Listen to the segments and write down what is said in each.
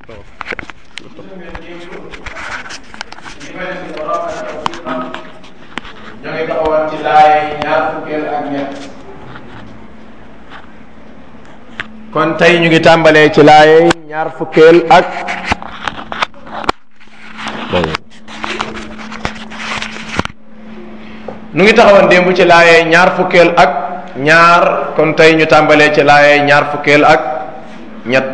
ñoo ngi taxawoon ci laay ñaar fukkeel ak ñett kon tey ñu ngi tàmbalee ci laay ñaar fukkeel ak nu ngi taxawoon démb ci laay ñaar fukkeel ak ñaar kon tey ñu tàmbalee ci laay ñaar fukkeel ak ñett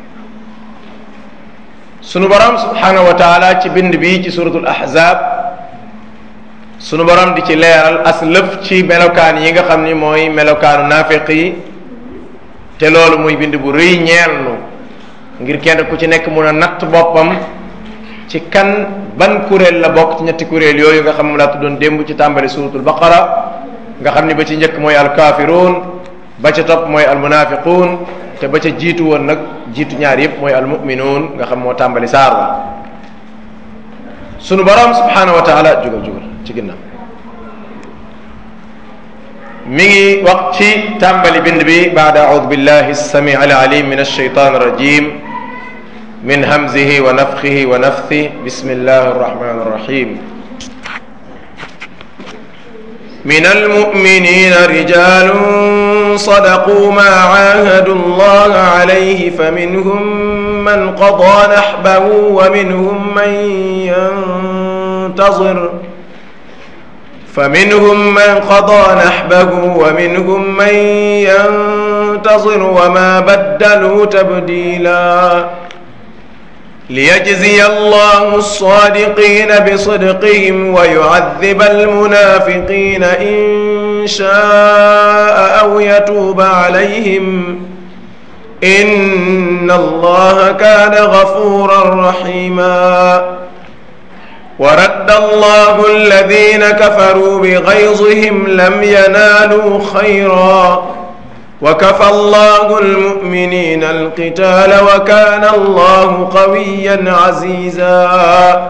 sunu borom subhanahu wa taala ci bind bi ci suratul ahzab sunu borom di ci leeral as lëf ci melokaan yi nga xam ni mooy melokaanu naafiq yi te loolu muy bind bu rëy ñeel nu ngir kenn ku ci nekk mun a natt boppam ci kan ban kuréel la bokk ci ñetti kuréel yooyu nga xam moom laa tuddoon démb ci tàmbali suratul baqara nga xam ni ba ci njëkk mooy alkaafiruun ba ca topp mooy almunafiquun te ba ca jiitu woon nag jiitu ñaar yëpp mooy almuminuun nga xam moo tàmbali saar wa sunu borom subhanahu wa taala jugal jugal ci ginnaaw mi ngi wax ci tàmbali bind bi baada audu billahi alsami alalim min alshaytan arrajim min hamzihi wa nafxihi wa nafthi bismillahi arrahmani arrahim من المؤمنين رجال صدقوا ما عاهدوا الله عليه فمنهم من قضى نحبه ومنهم من ينتظر فمنهم من قضى نحبه ومنهم من ينتظر وما بدلوا تبديلا ليجزي الله الصادقين بصدقهم ويعذب المنافقين إن شاء أو يتوب عليهم إن الله كان غفورا رحيما ورد الله الذين كفروا بغيظهم لم ينالوا خيرا وكفى الله المؤمنين القتال وكان الله قويا عزيزا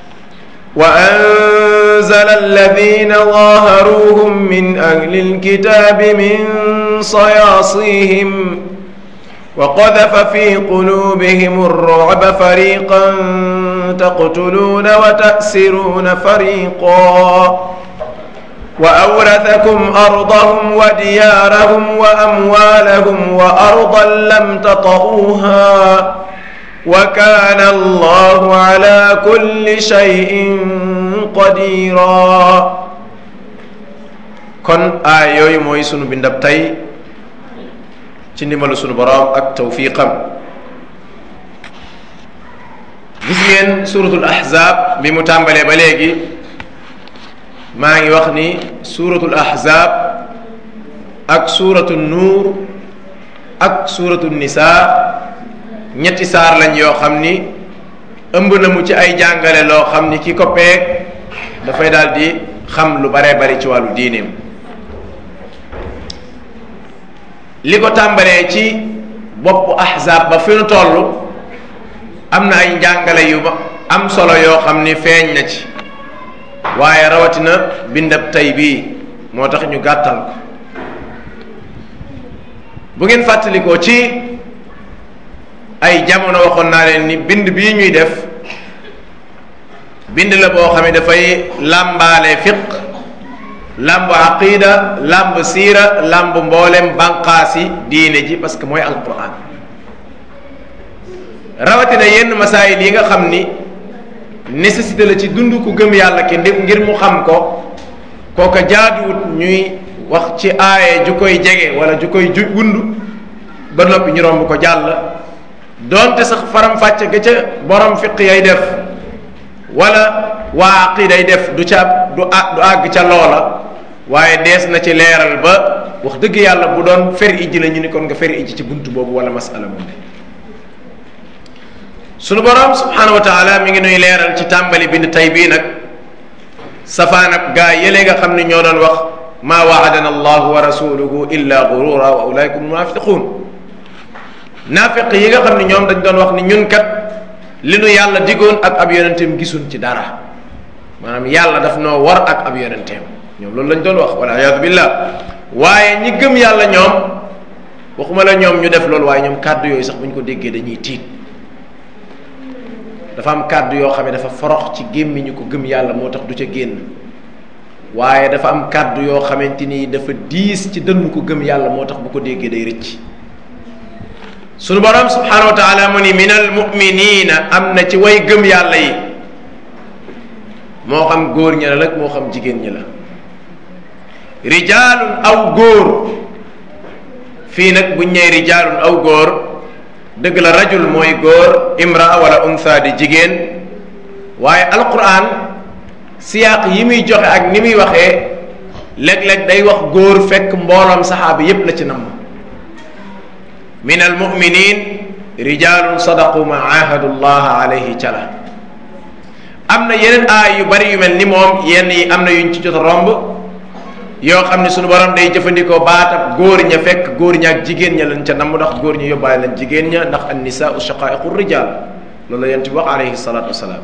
وأنزل الذين ظاهروهم من أهل الكتاب من صياصيهم وقذف في قلوبهم الرعب فريقا تقتلون وتأسرون فريقا وأورثكم أرضهم وديارهم وأموالهم وأرضا لم تطئوها وكان الله على كل شيء قديرا kon aay yooyu mooy sunu bindab tey ci ndimbalu sunu boroom ak tawfiqam gis ngeen suratul ahzab bi mu tàmbalee ba léegi maa ngi wax ni suuratul ahzab ak suuratu nuur ak suuratu nisaa ñetti saar lañ yoo xam ni ëmb na mu ci ay jàngale loo xam ni ki ko peeg dafay daal di xam lu baree bari ci wàllu diineem li ko tàmbalee ci boppu ahzab ba fi nu toll am na ay njàngale yu ba am solo yoo xam ni feeñ na ci waaye rawatina bindab tey bii moo tax ñu gàttal ko bu ngeen fàttalikoo ci ay jamono waxoon naa leen ni bind bii ñuy def bind la boo xam ne dafay làmbaale fiq làmb aqida làmb siira làmb mboolem banqaasi diine ji parce que mooy alquran rawatina yenn masaayil yi nga xam ni nécessité la ci dund ku gëm yàlla ki ngir mu xam ko kooka jaaduwut ñuy wax ci aaye ju koy jege wala ju koy ju wund ba noppi ñu romb ko jàll doonte sax faram-fàcce ga ca borom fiq yay def wala waa aqiday def du ca du du àgg ca loola waaye dees na ci leeral ba wax dëgg yàlla bu doon fer ijji la ñu ni kon nga fer ijji ci bunt boobu wala masala moom sunu borom subhanahu wa taala mi ngi nuy leeral ci tàmbali bind tey bii nag safaan ak gaa yële nga xam ne ñoo doon wax maa waadana allahu wa rasuluhu illa gurura wa ulaika munafiqun naafiq yi nga xam ne ñoom dañ doon wax ni ñun kat li nu yàlla digoon ak ab yonenteem gisuñ ci dara maanaam yàlla daf noo war ak ab yonenteem ñoom loolu lañ doon wax wala ayaadu billah waaye ñi gëm yàlla ñoom waxuma la ñoom ñu def loolu waaye ñoom kàddu yooyu sax bu ñu ko déggee dañuy tiit dafa am kàddu yoo xam ne dafa forox ci gémmiñu ko gëm yàlla moo tax du ca génn waaye dafa am kàddu yoo xamante ni dafa diis ci dënnu ko gëm yàlla moo tax bu ko déggee day rëcc sunu borom subhanahu wa taala mu ni min al muminina am na ci way gëm yàlla yi moo xam góor ñi la nag moo xam jigéen ñi la rijaalun aw góor fii nag buñ ñëwee rijaalun aw góor dëgg la rajul mooy góor imra wala unsa di jigéen waaye alquran siyaaq yi muy joxe ak ni muy waxee léeg-léeg day wax góor fekk mbooloom saxaaba yépp la ci namm min almuminin rijalun sadaqu ma ahadu llah alayhi cala am na yeneen aay yu bari yu mel ni moom yenn yi am na yuñ ci jot a romb yoo xam ne sunu borom day jëfandikoo baatab góor ña fekk góor ña ak jigéen ña lañ ca namm ndax góor ña yóbbaale lañ jigéen ña ndax an nisaau shaqaiqu rijal loolu la yent bi wax alayhi salatu wasalaam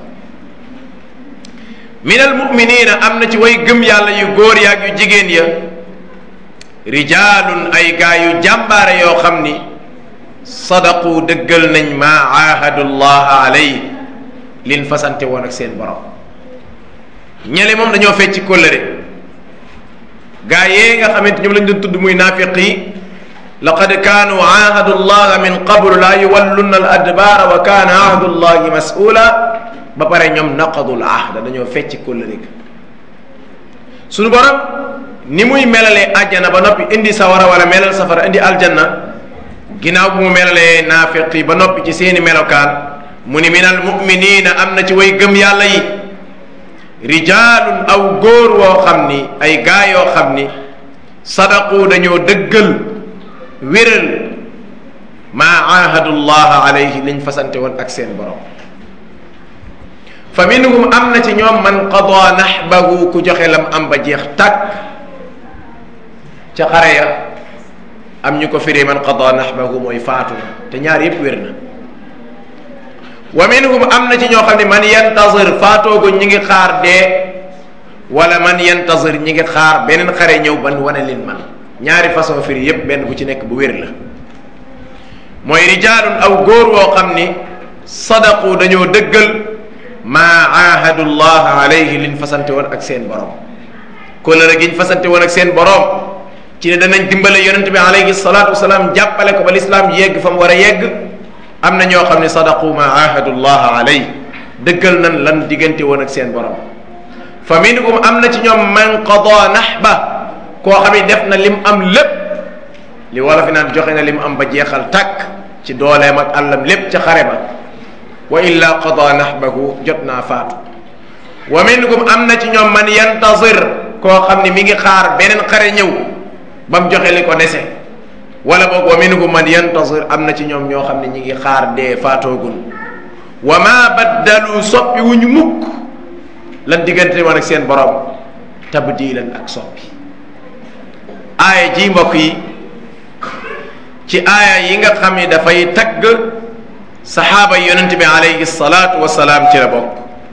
min al muminina am na ci way gëm yàlla yu góor ya ak yu jigéen ya rijalun ay gaa yu jàmbaare yoo xam ni sadaqu dëggal nañ ma aahadu llah alay lin fasante woon ak seen borom ñele moom dañoo fecc kóllëre gaa yee nga xamante ñoom lañ doon tudd muy naafiq yi laqad kaanu aahadu llah min qablu laa yuwallunna al adbaara wa kaana ahdu llahi mas'ula ba pare ñoom naqadul ahda dañoo fecc kóllëre ga suñu borom ni muy melalee àjjana ba noppi indi sawara wala melal safara indi aljanna ginnaaw bu mu melalee naafiq yi ba noppi ci seeni melokaan mu ni minal muminina am na ci way gëm yàlla yi rijaalun aw góor woo xam ni ay gaa yoo xam ni sadaqu dañoo dëggal wéral maa aahadu llah alayhi liñ fasante woon ak seen borom fa minhum am na ci ñoom man qada nahbahu ku joxe lam am ba jeex tàkk ca xare ya am ñu ko firee man qada nahbahu mooy faatu na te ñaar yépp wér na wa minhum am na ci ñoo xam ne man yantazir faatoogu ñi ngi xaar dee wala man yantazir ñi ngi xaar beneen xare ñëw ban wane leen man ñaari façon firi yépp benn bu ci nekk bu wér la mooy rijaalun aw góor woo xam ni sadaqu dañoo dëggal maa aahadu llah alayhi liñ fasante woon ak seen borom kóllëre giñ fasante woon ak seen borom ci ne danañ dimbale yonente bi alayhi salatu wasalaam jàppale ko ba lislaam yegg fa mu war a yegg am na ñoo xam ne sadaqu maa aahadu llah alay dëggal nan lan diggante woon ak seen borom fa minhum am na ci ñoom man qada nahba koo xam ne def na lim am lépp li wala fi naan joxe na lim am ba jeexal tàkk ci dooleem ak àllam lépp ca xare ba wa illa qada nahbahu jot naa faatu wa minhum am na ci ñoom man yantazir koo xam ni mi ngi xaar beneen xare ñëw ba mu joxe li ko dese wala boog wa minhum man yantazir am na ci ñoom ñoo xam ne ñi ngi xaar dee faatoogun wa ma baddalu soppi wu ñu mukk lan diggante woon ak seen borom tabdilan ak soppi aaya ji mbokk yi ci aaya yi nga xam ni dafay tagg saxaaba yonent bi alayhi salaatu wasalaam ci la bokk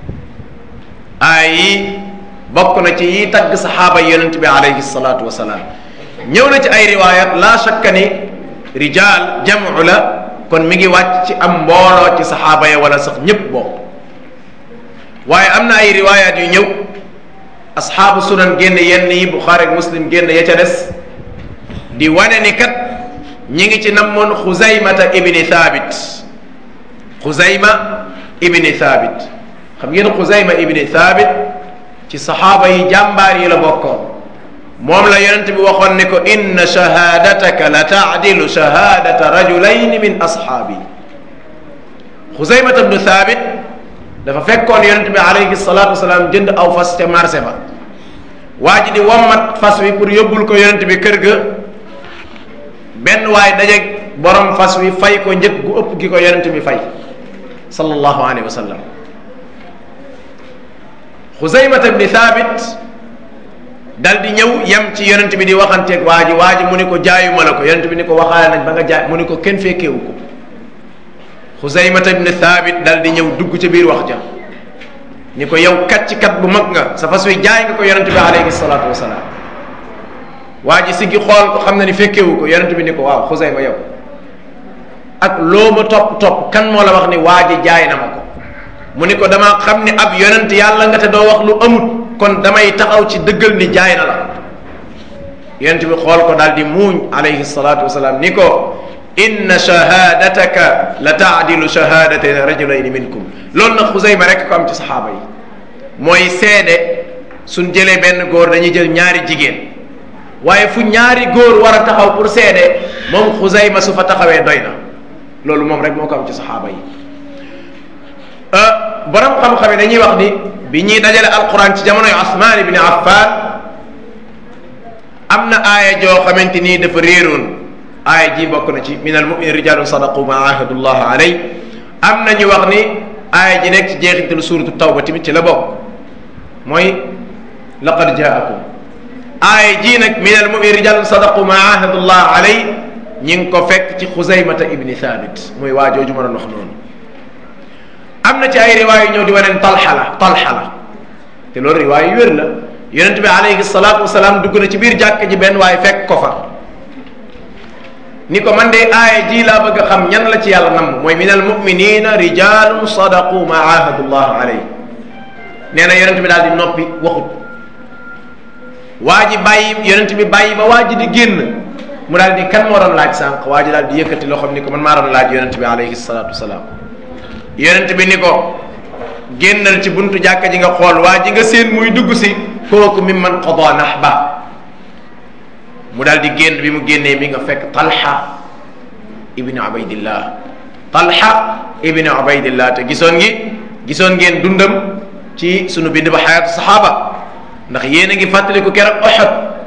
aaya yi bokk na ci yi tagg saxaaba yonent bi alayhi salaatu wasalaam ñëw na ci ay riwaayat la shakka ni rijaal jamu la kon mi ngi wàcc ci am mbooloo ci saxaaba ya wala sax ñépp bokk waaye am na ay riwaayat yu ñëw asxaabu sunan génn yenn yi buxaari ak muslim génn ya ca des di wane ni kat ñi ngi ci namoon xuzaymata ibni thabit xuzayma ibni thabit xam ngeen xuzayma ibni thabit ci saxaaba yi jàmbaar yi la bokkoon moom la yonent bi waxoon ne ko inna shahadataka la taadilu shahadata rajulayni min ashaabi xuzaymata ibnu thabit dafa fekkoon yonent bi alayhi salatu wasalaam jënd aw fas ca marché ba waa ji di wommat fas wi pour yóbbul ko yonent bi kër ga benn waay dajeeg borom fas wi fay ko njëg gu ëpp gi ko yonent bi fay sallallahu alayhi wa sallam xuzaymata ibni thabit dal di ñëw yem ci yonent bi di waxanteeg waa ji waa ji mu ni ko jaayuma la ko yonent bi ni ko waxaale nañ ba nga jaay mu ni ko kenn fekkeewu ko xuzaymata ibni thabit dal di ñëw dugg ca biir wax ja ni ko yow kat ci kat bu mag nga sa fas wi jaay nga ko yonent bi alayhi salaatu wasalaam waa ji si gi xool ko xam na ni fekkeewu ko yonent bi ni ko waaw xusayma yow ak loo ma topp topp kan moo la wax ni waa ji jaay na ma ko mu ni ko dama xam ni ab yonent yàlla nga te doo wax lu amut kon damay taxaw ci dëggal ni jaay na la yonent bi xool ko daal di muuñ alayhi salatu wasalaam ni ko inna shahadataka la taadilu shahadata rajulayni minkum loolu nag xusayma rek ko am ci saxaaba yi mooy seede suñ jëlee benn góor dañuy jël ñaari jigéen waaye fu ñaari góor war a taxaw pour seede moom xusayma su fa taxawee doy na loolu moom rek moo ko am ci saxaaba yi borom xam-xam yi dañuy wax ni bi ñuy dajale alquran ci jamonoy Usmaan ibn Affan am na aaya joo xamante nii dafa réeroon aaya ji bokk na ci min al muminin rijalun sadaqu ma ahadullah alay am na ñu wax ni aaya ji nekk ci jeexintalu suuratu tawba tamit ci la bokk mooy laqad jaakum aaya ji nag min al muminin rijalun sadaqu ma ahadullah alay ñi ngi ko fekk ci xuzaymata ibni thabit muy waa jooju ma doon wax noonu am na ci ay riwaay yu ñëw di waneen talxa la talxa la te loolu riwaay yu wér la yonent bi alayhi salaatu wasalaam dugg na ci biir jàkk ji benn waaye fekk ko fa ni ko man de aaya ji laa bëgg a xam ñan la ci yàlla nam mooy min al muminina rijalun sadaqu ma ahadullah alay nee na yonent bi daal di noppi waxut waa ji bàyyi yonent bi bàyyi ba waa ji di génn mu daal di kan moo doon laaj sànq waa ji daal di yëkkati loxoom ni ko man maa doon laaj yonent bi alayhi salaatu wasalaam yonent bi ni ko génnal ci buntu jàkka ji nga xool waa ji nga seen muy dugg si kooku mi man qada nahba mu daal di génn bi mu génnee mi nga fekk talha ibni ubaydillah talha ibni ubaydillah te gisoon ngi gisoon ngeen dundam ci sunu bind ba xayaatu saxaaba ndax yéen a ngi fàttaliku keroog Uhud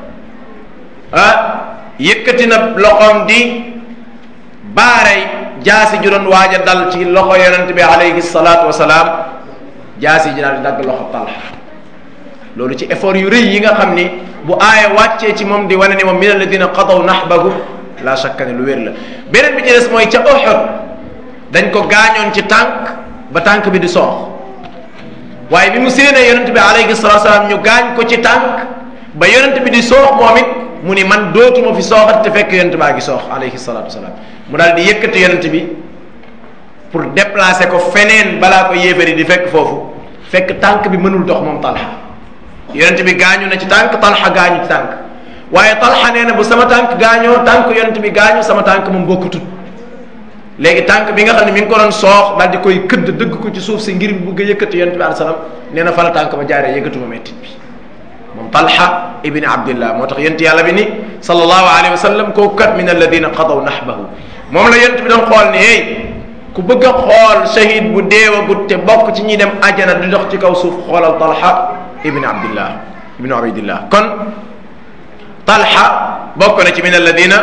ah yëkkati na loxoom di baaray jaasi ju doon waaj a dal ci loxo yonent bi alayhi salaatu wasalaam jaasi ji daal di dagg loxo talha loolu ci effort yu rëy yi nga xam ni bu aaya wàccee ci moom di wane ni moom min alladina qadaw nahbahu la shakka ne lu wér la beneen bi ci des mooy ca Uhud dañ ko gaañoon ci tànk ba tànk bi di soox waaye bi mu séenee yonent bi alayhi salatu wasalaam ñu gaañ ko ci tànk ba yonent bi di soox moom it mu ni man dootuma fi sooxat te fekk yonent baa ngi soox alayhi salatu wasalaam mu daal di yëkkati yonent bi pour déplacer ko feneen balaa ko yéefari di fekk foofu fekk tànk bi mënul dox moom talxa yonent bi gaañu na ci tànk talxa gaañu ci tànk waaye talxa nee na bu sama tànk gaañoo tànk yonent bi gaañu sama tànk moom bokkutut léegi tànk bi nga xam ne mi ngi ko doon soox daal di koy këdd dëgg ko ci suuf si ngir bëgg a yëkkati yonent bi alayhi salaam nee na fa la tànk ba jaaree yëkkatuma mettit bi moom talxa ibni abdillah moo tax yonent yàlla bi ni sallallahu alayhi wa sallam kooku kat min alladina qadaw nahbahu moom la yonent bi doon xool ni hey ku bëgg a xool shahid bu deewagut te bokk ci ñi dem ajana di dox ci kaw suuf xoolal talxa ibni abdillah ibni ubaydillah kon talxa bokk na ci min alladina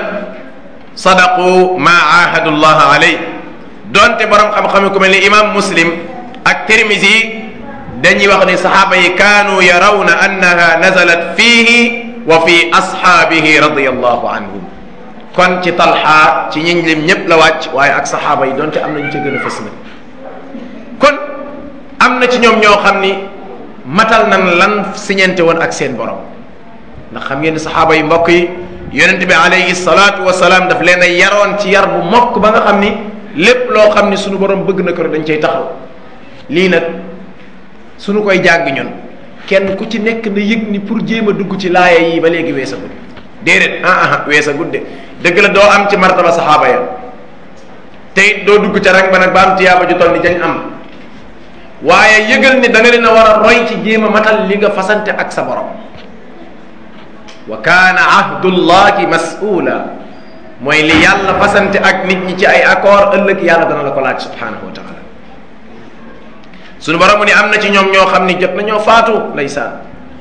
sadaqu ma ahadu llah alay donte borom xam-xam ku mel ni imam muslim ak tirmisi dañuy wax ni saxaaba yi kaanu yarawna annaha nazalat fiihi wa fi ashaabihi radiyallahu anhum kon ci talxa ci ñiñ lim ñëpp la wàcc waaye ak saxaaba yi donte am nañu ca gën a fës nag kon am na ci ñoom ñoo xam ni matal nan lan siñente woon ak seen borom ndax xam ngeen ni saxaaba yi mbokk yi yonent bi alayhi salaatu wasalaam daf leen a yaroon ci yar bu mokk ba nga xam ni lépp loo xam ni sunu borom bëgg na ko dañ cay taxaw lii nag sunu koy jàng ñun kenn ku ci nekk na yëg ni pour jéem a dugg ci laaya yi ba léegi weesagul déedéet ah ah weesagul de dëgg la doo am ci martaba saxaaba ya te it doo dugg ca rang ba nag ba am tiyaaba ju toll ni dañ am waaye yëgal ni da nga leen a war a roy ci jéem a matal li nga fasante ak sa borom wa kaana ahdullahi mas'ula mooy li yàlla fasante ak nit ñi ci ay accord ëllëg yàlla dana la ko laaj subhanahu wa taala sunu borom mu ni am na ci ñoom ñoo xam ni jot na ñoo faatu ndeysaan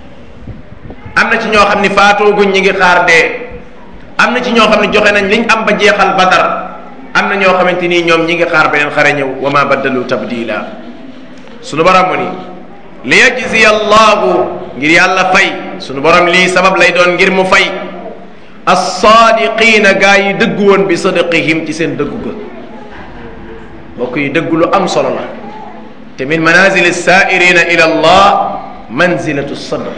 am na ci ñoo xam ni faatooguñ ñi ngi xaar dee am na ci ñoo xam ne joxe nañ liñ am ba jeexal badar am na ñoo xamante nii ñoom ñi ngi xaar beneen xare ñëw wa ma baddalu tabdila sunu borom mu ni li yajziya allahu ngir yàlla fay sunu borom lii sabab lay doon ngir mu fay as-saadiqiina gaa yi dëggu woon bi sadaqihim ci seen dëggu ga mbokk yi dëggu lu am solo la te min manazil as-saa'irina ila allah manzilatu sadq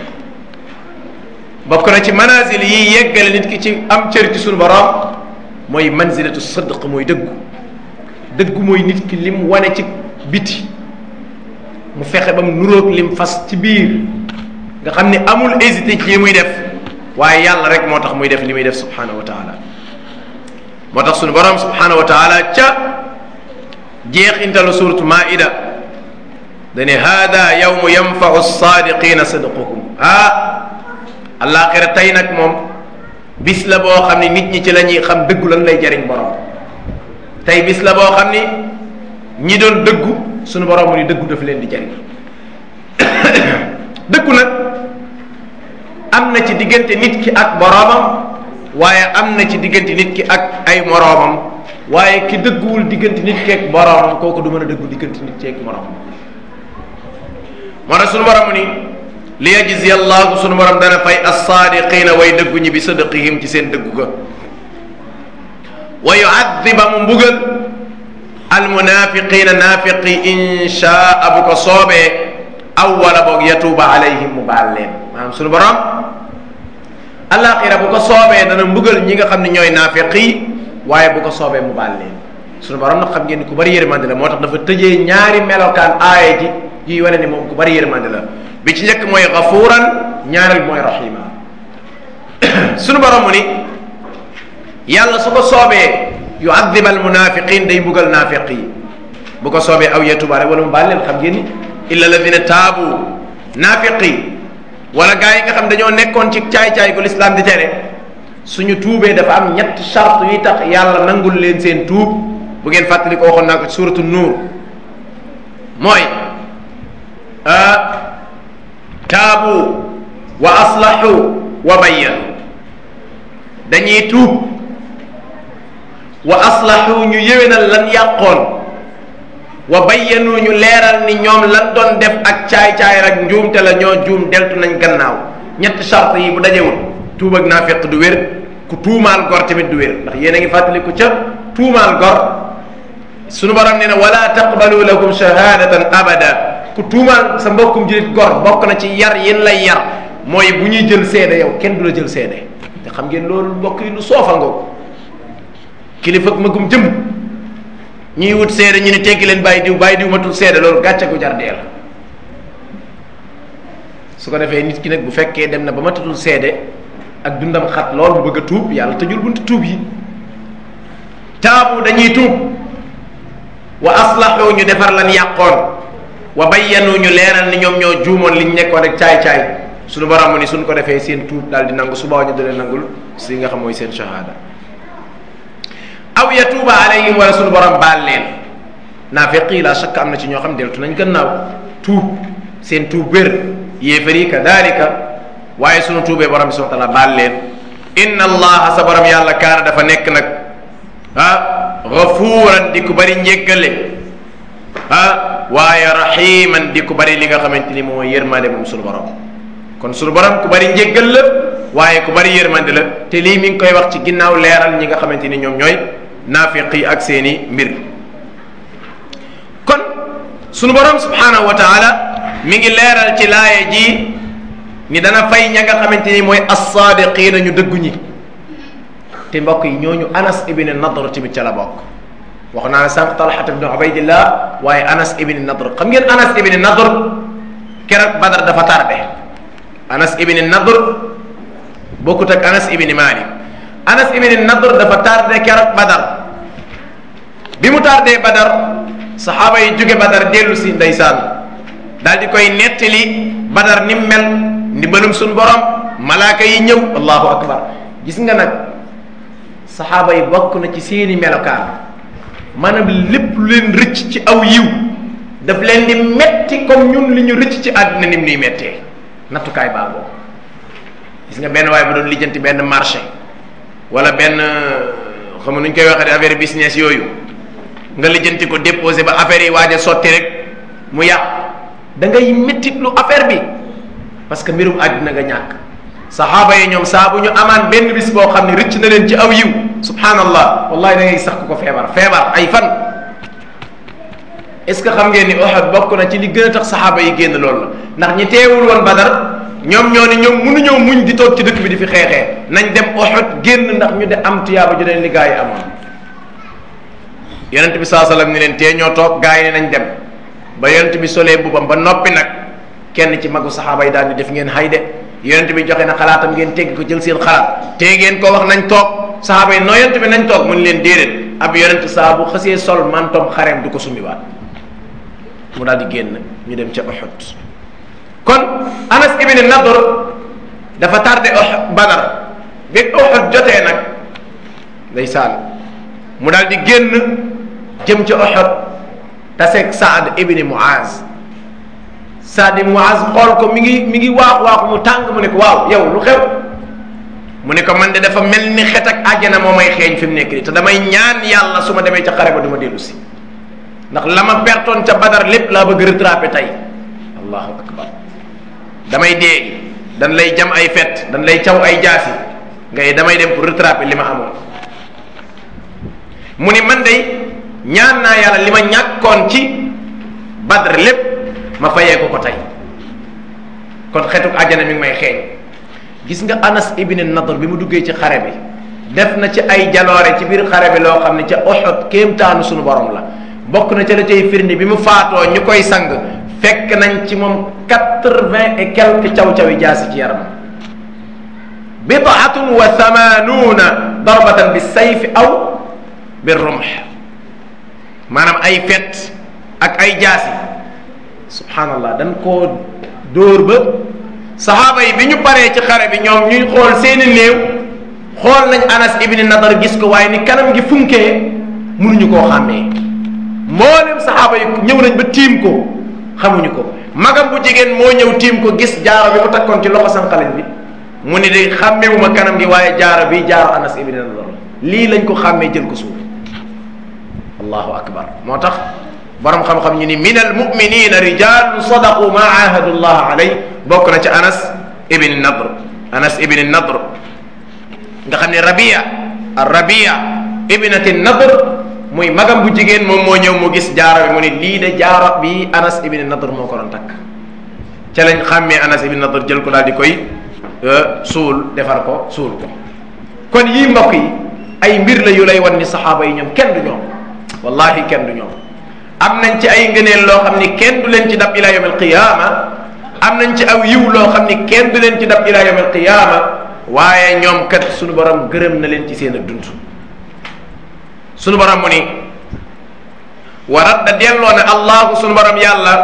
bokk na ci manazil yi yeggale nit ki ci am cër ci sunu borom mooy manzilatu sadq mooy dëggu dëggu mooy nit ki lim wane ci biti mu fexe ba mu nuróog lim fas ci biir nga xam ni amul hésité ci li muy def waaye yàlla rek moo tax muy def li muy def subhanahu wa taala moo tax sunu borom subhanahu wa taala ca jeexintalu suratu maida dane hada yawmu yanfau sadiqina sidquhum ah alaxira tey nag moom bis la boo xam ni nit ñi ci la ñuy xam dëggu lan lay jariñ borom tey bis la boo xam ni ñi doon dëggu sunu borom mu ni dëggu daf leen di jariñ dëggu nag am na ci diggante nit ki ak boroomam waaye am na ci diggante nit ki ak ay moroomam waaye ki dëgguwul diggante nit ki ak boroomam kooku du mën a dëggu diggante nit ki ak moroomam moo tax sunu borom ni li yajzi allahu sunu borom dana fay assaadiqina way dëggu ñi bi sadaqihim ci seen dëggu ga wa yuadiba mu mbugal almunafiqina naafiqi inchaa bu ko soobee aw wala boog yatuuba alayhim mu baal leen maanaam sunu borom alaxira bu ko soobee dana mbugal ñi nga xam ne ñooy naafiq yi waaye bu ko soobee mu baal leen sunu borom nag xam ngeen ni ku bari yërmande la moo tax dafa tëjee ñaari melokaan aaya ji yuy wane ni moom ku bari yërmande la bi ci njëkk mooy gafuuran ñaareel mooy rahima sunu borom mu ni yàlla su ko soobee yu addib al munafiqin day mbugal naafiq yi bu ko soobee aw yetuba rek wala mu baal leen xam ngeen ni illa alladina taabu naafiq yi wala gaa yi nga xam dañoo nekkoon ci caay-caay gu lislaam di tere suñu tuubee dafa am ñett charte yi tax yàlla nangul leen seen tuub bu ngeen fàttali ko waxoon naa ko ci suratu nuur mooy taabu wa aslahu wa bayyanu dañuy tuub wa aslahu ñu yéwénal lan yàqoon wa bayyanu ñu leeral ni ñoom lan doon def ak caay-caay rek njuumte la ñoo juum deltu nañ gannaaw ñetti charte yi bu dajewul tuub ak naafiq du wér ku tuumaal gor tamit du wér ndax yéen a ngi fàttaliku ca tuumaal gor sunu borom nee na wala taqbalu lakum shahadatan abada ku tuumaal sa mbokkum julit gor bokk na ci yar yéen lay yar mooy bu ñuy jël seede yow kenn du la jël seede te xam ngeen loolu mbokk yi lu soofa ngoo kilifa ak magum jëm ñuy wut seede ñu ne teggi leen bàyyi diw bàyyi diw matul seede loolu gàcce gu jar dee la su ko defee nit ki nag bu fekkee dem na ba matatul seede ak dundam xat lool bu bëgg a tuub yàlla tëjul buntu tuub yi taabu dañuy tuub wa aslahu ñu defar lan yàqoon wa bayyanu ñu leeral ni ñoom ñoo juumoon liñ nekkoon rek caay-caay suñu borom mu ni suñ ko defee seen tuub daal di nangu suba ñu dalee nangul si nga xam mooy seen shahada aw yatuuba alayhim wala suñu borom baal leen naafiq yi la shakk am na ci ñoo xam deltu nañ gannaaw tuub seen tuub wér yéefar yi kadalika waaye suñu tuubee borom bi subhanahu wa taala baal leen inna allaha sa borom yàlla kaana dafa nekk nag ah gafuuran di ku bari njéggale ah waaye rahiman di ku bari li nga xamante ni mooy yërmande moom suñu borom kon suñu borom ku bari njéggal la waaye ku bari yërmande la te lii mi ngi koy wax ci ginnaaw leeral ñi nga xamante ni ñoom ñooy naafiq yi ak seeni mbir kon sunu borom subhanahu wa taala mi ngi leeral ci laaya ji ni dana fay ña nga xamante ni mooy assaadiqiina ñu dëggu ñi te mbokk yi ñooñu anas ibn nadr tamit ca la bokk wax naa ne sànq talxat ibn ubaydillah waaye anas ibn nadr xam ngeen anas ibn nadr keroog badar dafa tardé anas ibn nadr bokkut ak anas ibn malik anas ibn nadr dafa tardé keroog badar bi mu tardé badar saxaaba yi jóge badar dellu si ndeysaan daal di koy nettali badar ni mu mel ndimbalum suñu borom malaaka yi ñëw allahu akbar gis nga nag saxaaba yi bokk na ci seeni melokaan maanaam lépp lu leen rëcc ci aw yiw daf leen di metti comme ñun li ñu rëcc ci àddina ni mu nuy mettee nattukaay baa boobu gis nga benn waaye bu doon lijjanti benn marché wala benn xam nuñ koy waxee affaire business yooyu nga lijjanti ko déposé ba affaire yi waaj a sotti rek mu yàq da ngay mettit lu affaire bi parce que mbirum àddina nga ñàkk saxaaba yi ñoom saa bu ñu amaan benn bis boo xam ne rëcc na leen ci aw yiw subhanallah wallahi da ngay sax ku ko feebar feebar ay fan est ce que xam ngeen ni Uhud bokk na ci li gën a tax saxaaba yi génn loolu la ndax ñi teewul woon Badar ñoom ñoo ni ñoom mënuñoo muñ di toog ci dëkk bi di fi xeexee nañ dem Uhud génn ndax ñu de am tiyaaba ju leen li gaa yi amoon yonent bi saa sallam ni leen tee ñoo toog gaa yi ne nañ dem ba yonent bi solee mbubam ba noppi nag kenn ci magu saxaaba yi daal di def ngeen hay de yonent bi joxe na xalaatam ngeen tegg ko jël seen xalaat te ngeen ko wax nañ toog saxaaba yi noo yonent bi nañ toog mu ni leen déedéet ab yonent saa bu xësee sol mantom xareem du ko summiwaat mu daal di génn ñu dem ca Uhud kon Anas ibn Nadr dafa tardé Uhud Badar bi Uhud jotee nag ndeysaan mu daal di génn jëm ca Uhud taseeg Saad ibn Muaz Saad ibn Muaz xool ko mi ngi mi ngi waaxu waaxu mu tàng mu ne ko waaw yow lu xew mu ne ko man de dafa mel ni xet ak àjjana moo may xeeñ fi mu nekk nii te damay ñaan yàlla su ma demee ca xare ba du ma dellu si ndax la ma pertoon ca Badar lépp laa bëgg rattraper tey allahu akbar damay dee dañ lay jam ay fet dañ lay caw ay jaasi ngay damay dem pour rattraper li ma amoon mu ni man de ñaan naa yàlla li ma ñàkkoon ci Badr lépp ma fayee ko ko tey kon xetuk àjjana mi ngi may xeeñ gis nga Anas ibn Nadr bi mu duggee ci xare bi def na ci ay jaloore ci biir xare bi loo xam ne ca Uhud kéemtaanu suñu borom la bokk na ca la cay firnde bi mu faatoo ñu koy sang fekk nañ ci moom quatre-vingt et quelques caw-cawi jaasi ci yaram bidaatun wa thamanuuna darbatan bi sayfi aw bi rumh maanaam ay fet ak ay jaasi subhanallah dañ koo dóor ba saxaaba yi bi ñu paree ci xare bi ñoom ñuy xool seeni néew xool nañ Anas ibn Nadar gis ko waaye ni kanam gi funkee mënuñu koo xàmmee mboolem saxaaba yi ñëw nañ ba tiim ko xamuñu ko magam bu jigéen moo ñëw tiim ko gis jaaro bi mu takkoon ci loxo sànqalin bi mu ni de xàmmewuma kanam gi waaye jaaro bi jaaro Anas ibn Nadar lii lañ ko xàmmee jël ko suuf allahu akbar moo tax borom xam-xam ñu ni min al muminina rijalun sadaqu ma ahadu llah alay bokk na ci Anas ibn Nadr Anas ibn Nadr nga xam ne Rabia Rabia ibnati Nadr muy magam bu jigéen moom moo ñëw mu gis jaaro bi mu ne lii de jaaro bi Anas ibn Nadr moo ko doon takk ca lañ xàmmee Anas ibn Nadr jël ko daal di koy suul defar ko suul ko kon yii mbokk yi ay mbir la yu lay wan ni saxaaba yi ñoom kenn du ñoom wallahi kenn du ñoom am nañ ci ay ngëneel loo xam ni kenn du leen ci dab ila yawm alqiyama am nañ ci aw yiw loo xam ni kenn du leen ci dab ila yawm alqiyama waaye ñoom kat suñu borom gërëm na leen ci seen ak dund suñu borom mu ni wa radda delloo na allahu suñu borom yàlla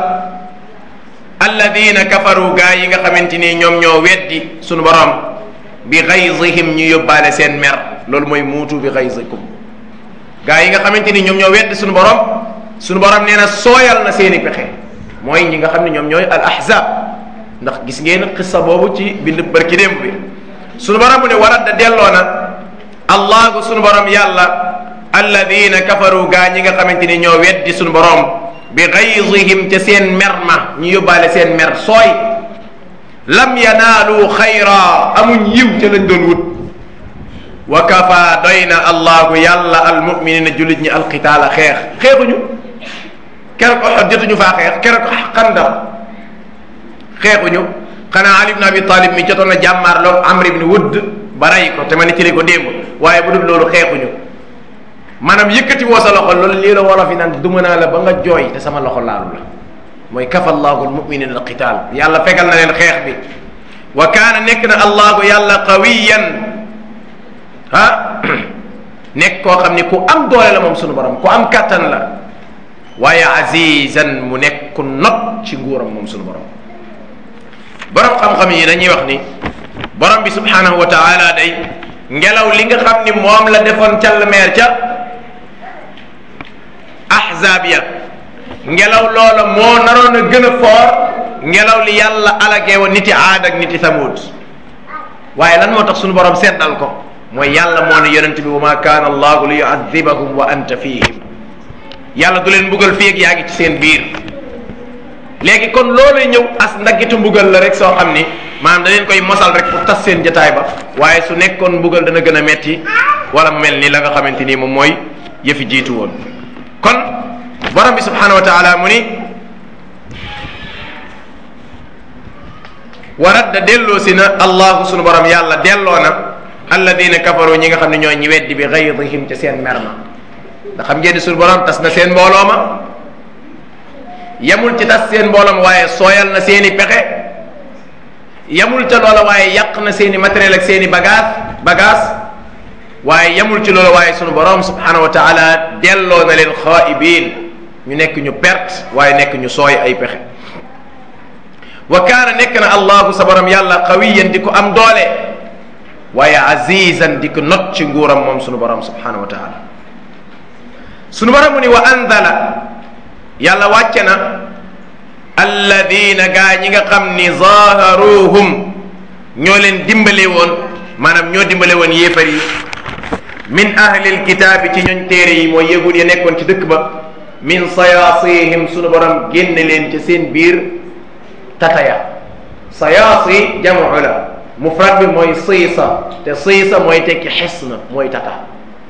alladina kafaru gaa yi nga xamante ni ñoom ñoo weddi suñu borom bi xaysihim ñu yóbbaale seen mer loolu mooy muutu bi xaysikum gaa yi nga xamante ni ñoom ñoo weddi suñu borom suñu borom nee na sooyal na seeni pexe mooy ñi nga xam ne ñoom ñooy al ahzab ndax gis ngeen xissa boobu ci bind barki démb bi suñu borom mu ne warat da delloo na allahu suñu borom yàlla alladina kafaru gaa ñi nga xamante ni ñoo weddi suñu borom bi gaysihim ca seen mer ma ñu yóbbaale seen mer sooy lam yanaalu xayra amuñ yiw ca lañ doon wut wa kafa doy na allahu yàlla almuminina jullit ñi alqitaala xeex xeexuñu keroog Uhud jotuñu faa xeex keroog Xandaq xeexuñu xanaa Ali ibn Abi Talib mi jotoon na jàmmaarloo Amr ibn Wudd ba rey ko te ma nettali ko démb waaye bu dul loolu xeexuñu maanaam yëkkati woo sa loxo loolu lii la wolof yi naan duma naa la ba nga jooy te sama loxo laalu la mooy kafa allahu almuminina alqital yàlla fegal na leen xeex bi wa kaana nekk na allahu yàlla qawiyan ah nekk koo xam ni ku am doole la moom sunu borom ku am kattan la waaye azizan mu nekk ku not ci nguuram moom sunu borom borom xam-xam yi dañuy wax ni borom bi subhanahu wa taala day ngelaw li nga xam ni moom la defoon call meer ca ahzab ya ngelaw loola moo naroon a gën a foor ngelaw li yàlla alagee woon niti aad ak niti thamud waaye lan moo tax sunu borom seddal ko mooy yàlla moo ne yonent bi wa ma kaana allahu li yuadibahum wa anta fihim yàlla du leen mbugal fii ak yaa ngi ci seen biir léegi kon loolay ñëw as ndaggitu mbugal la rek soo xam ni maanaam da leen koy mosal rek pour tas seen jataay ba waaye su nekkoon mbugal dana gën a metti wala mu mel ni la nga xamante ni moom mooy yëfi jiitu woon kon borom bi subhanahu wa taala mu ni warat da delloo si na allahu sunu borom yàlla delloo na alladina kafaru ñi nga xam ne ñoo ñi weddi bi gaydihim ca seen mer ma ndax xam ngeen ni sunu borom tas na seen mbooloo ma yamul ci tas seen mboolam waaye sooyal na seeni pexe yamul ca loola waaye yàq na seeni matériel ak seeni bagage bagage waaye yamul ci loola waaye sunu borom subhanahu wa taala delloo na leen xaa'ibiin ñu nekk ñu perte waaye nekk ñu sooy ay pexe wa kaana nekk na allahu sa borom yàlla qawiyan di ko am doole waaye azizan di ko not ci nguuram moom sunu borom subhanahu wa taala sunu borom mu ni wa anzala yàlla wàcce na alladina gaa ñi nga xam ni zaharuhum ñoo leen dimbale woon maanaam ñoo dimbale woon yéefar yi min ahlil kitaabi ci ñooñ téere yi mooy yëgul ya nekkoon ci dëkk ba min sayaasihim sunu borom génne leen ci seen biir tataya sayaasi jamu la mufrad bi mooy siisa te siisa mooy tekki xis na mooy tata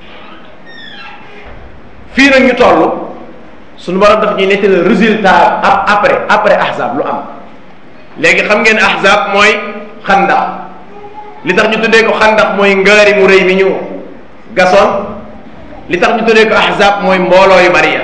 fii nag ñu toll suñu borom daf ñuy nettali résultat ab après après ahzab lu am léegi xam ngeen ahzab mooy xandax li tax ñu tuddee ko xandax mooy ngaari mu rëy mi ñu gasoon li tax ñu tuddee ko ahzab mooy mbooloo yu bari ya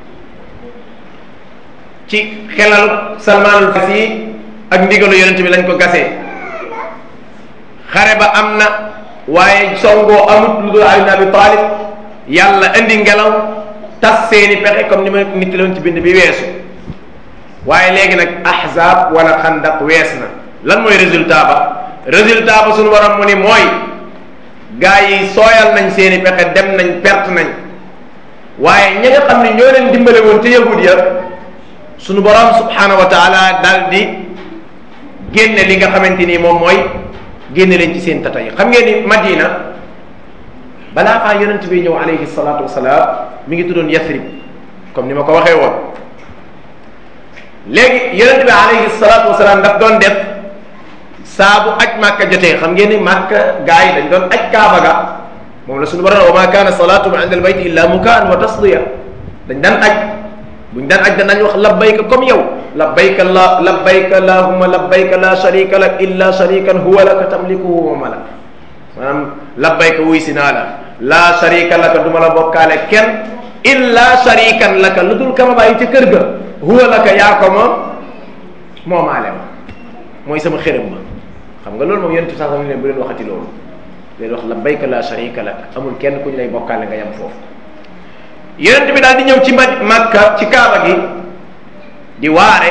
ci xelal salmaanul farisi ak ndigalu yonent bi lañ ko gasee xare ba am na waaye songoo amut lu dul Ali ibn Abi Talib yàlla indi ngelaw tas seeni pexe comme ni ma nit loon ci bind bi weesu waaye léegi nag ahzab wala xandaq wees na lan mooy résultat ba résultat ba suñu borom mu ni mooy gaa yi sooyal nañ seeni pexe dem nañ perte nañ waaye ña nga xam ne ñoo leen dimbale woon te yahud ya suñu borom subhanahu wa taala daal di génne li nga xamante ni moom mooy génne leen ci seen tata yi xam ngeen ni Madina balaa faa yonent bi ñëw alayhi salaatu wasalaam mi ngi tuddoon Yathrib comme ni ma ko waxee woon léegi yonent bi alayhi salaatu wasalaam daf doon def saa bu aj màkka jotee xam ngeen ni màkka gaa yi dañ doon aj kaaba ga moom la suñu borom wa ma kaana salaatuhum inda albayt illa mukaan wa tasdiya dañ daan aj buñ daan aj danañ wax labbayka comme yow labbayka la labbayka allahumma labbayka la sharika lak illa sharikan huwa laka tamlikuhu wa malak maanaam labbayka wuy si naa la la sharika laka du ma la bokkaale kenn illa sharikan laka lu dul kama bàyyi ca kër ga huwa laka yaa ko moom moomaale ma mooy sama xërëm ma xam nga loolu moom yonent sax ne bu leen waxati loolu leen wax labbayka la sharika lak amul kenn ku ñu lay bokkaale nga yam foofu yonent bi daal di ñëw ci ma Makka ci Kaaba gi di waare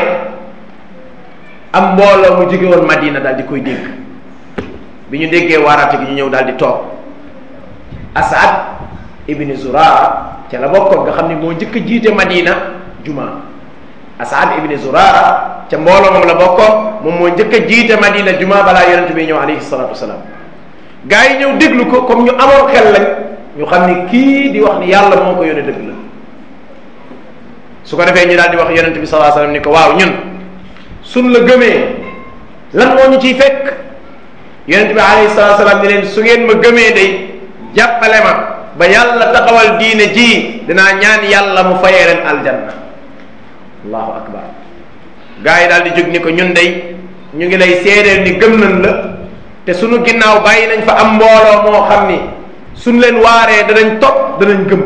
am mbooloo mu jóge woon Madina daal di koy dégg bi ñu déggee waaraate gi ñu ñëw daal di toog Asad ibni Zurara ca la bokkoon nga xam ne moo njëkk a jiite Madina juma Asad ibni Zurara ca mbooloo moom la bokkoon moom moo njëkk a jiite Madina juma balaa yonent bi ñëw alayhi salatu wasalaam gaa yi ñëw déglu ko comme ñu amoon xel lañ ñu xam ni kii di wax ni yàlla moo ko yónnee dëgg la su ko defee ñu daal di wax yonent bi sallallahu alayhi wasallam ni ko waaw ñun suñ la gëmee lan moo ñu ciy fekk yonent bi alayhi salatu wasallam ni leen su ngeen ma gëmee day jàppale ma ba yàlla taxawal diine ji dinaa ñaan yàlla mu fayee leen aljanna allahu akbar gaa yi daal di jóg ni ko ñun day ñu ngi lay seedeel ni gëm nañ la te sunu ginnaaw bàyyi nañ fa am mbooloo moo xam ni suñ leen waaree danañ topp danañ gëm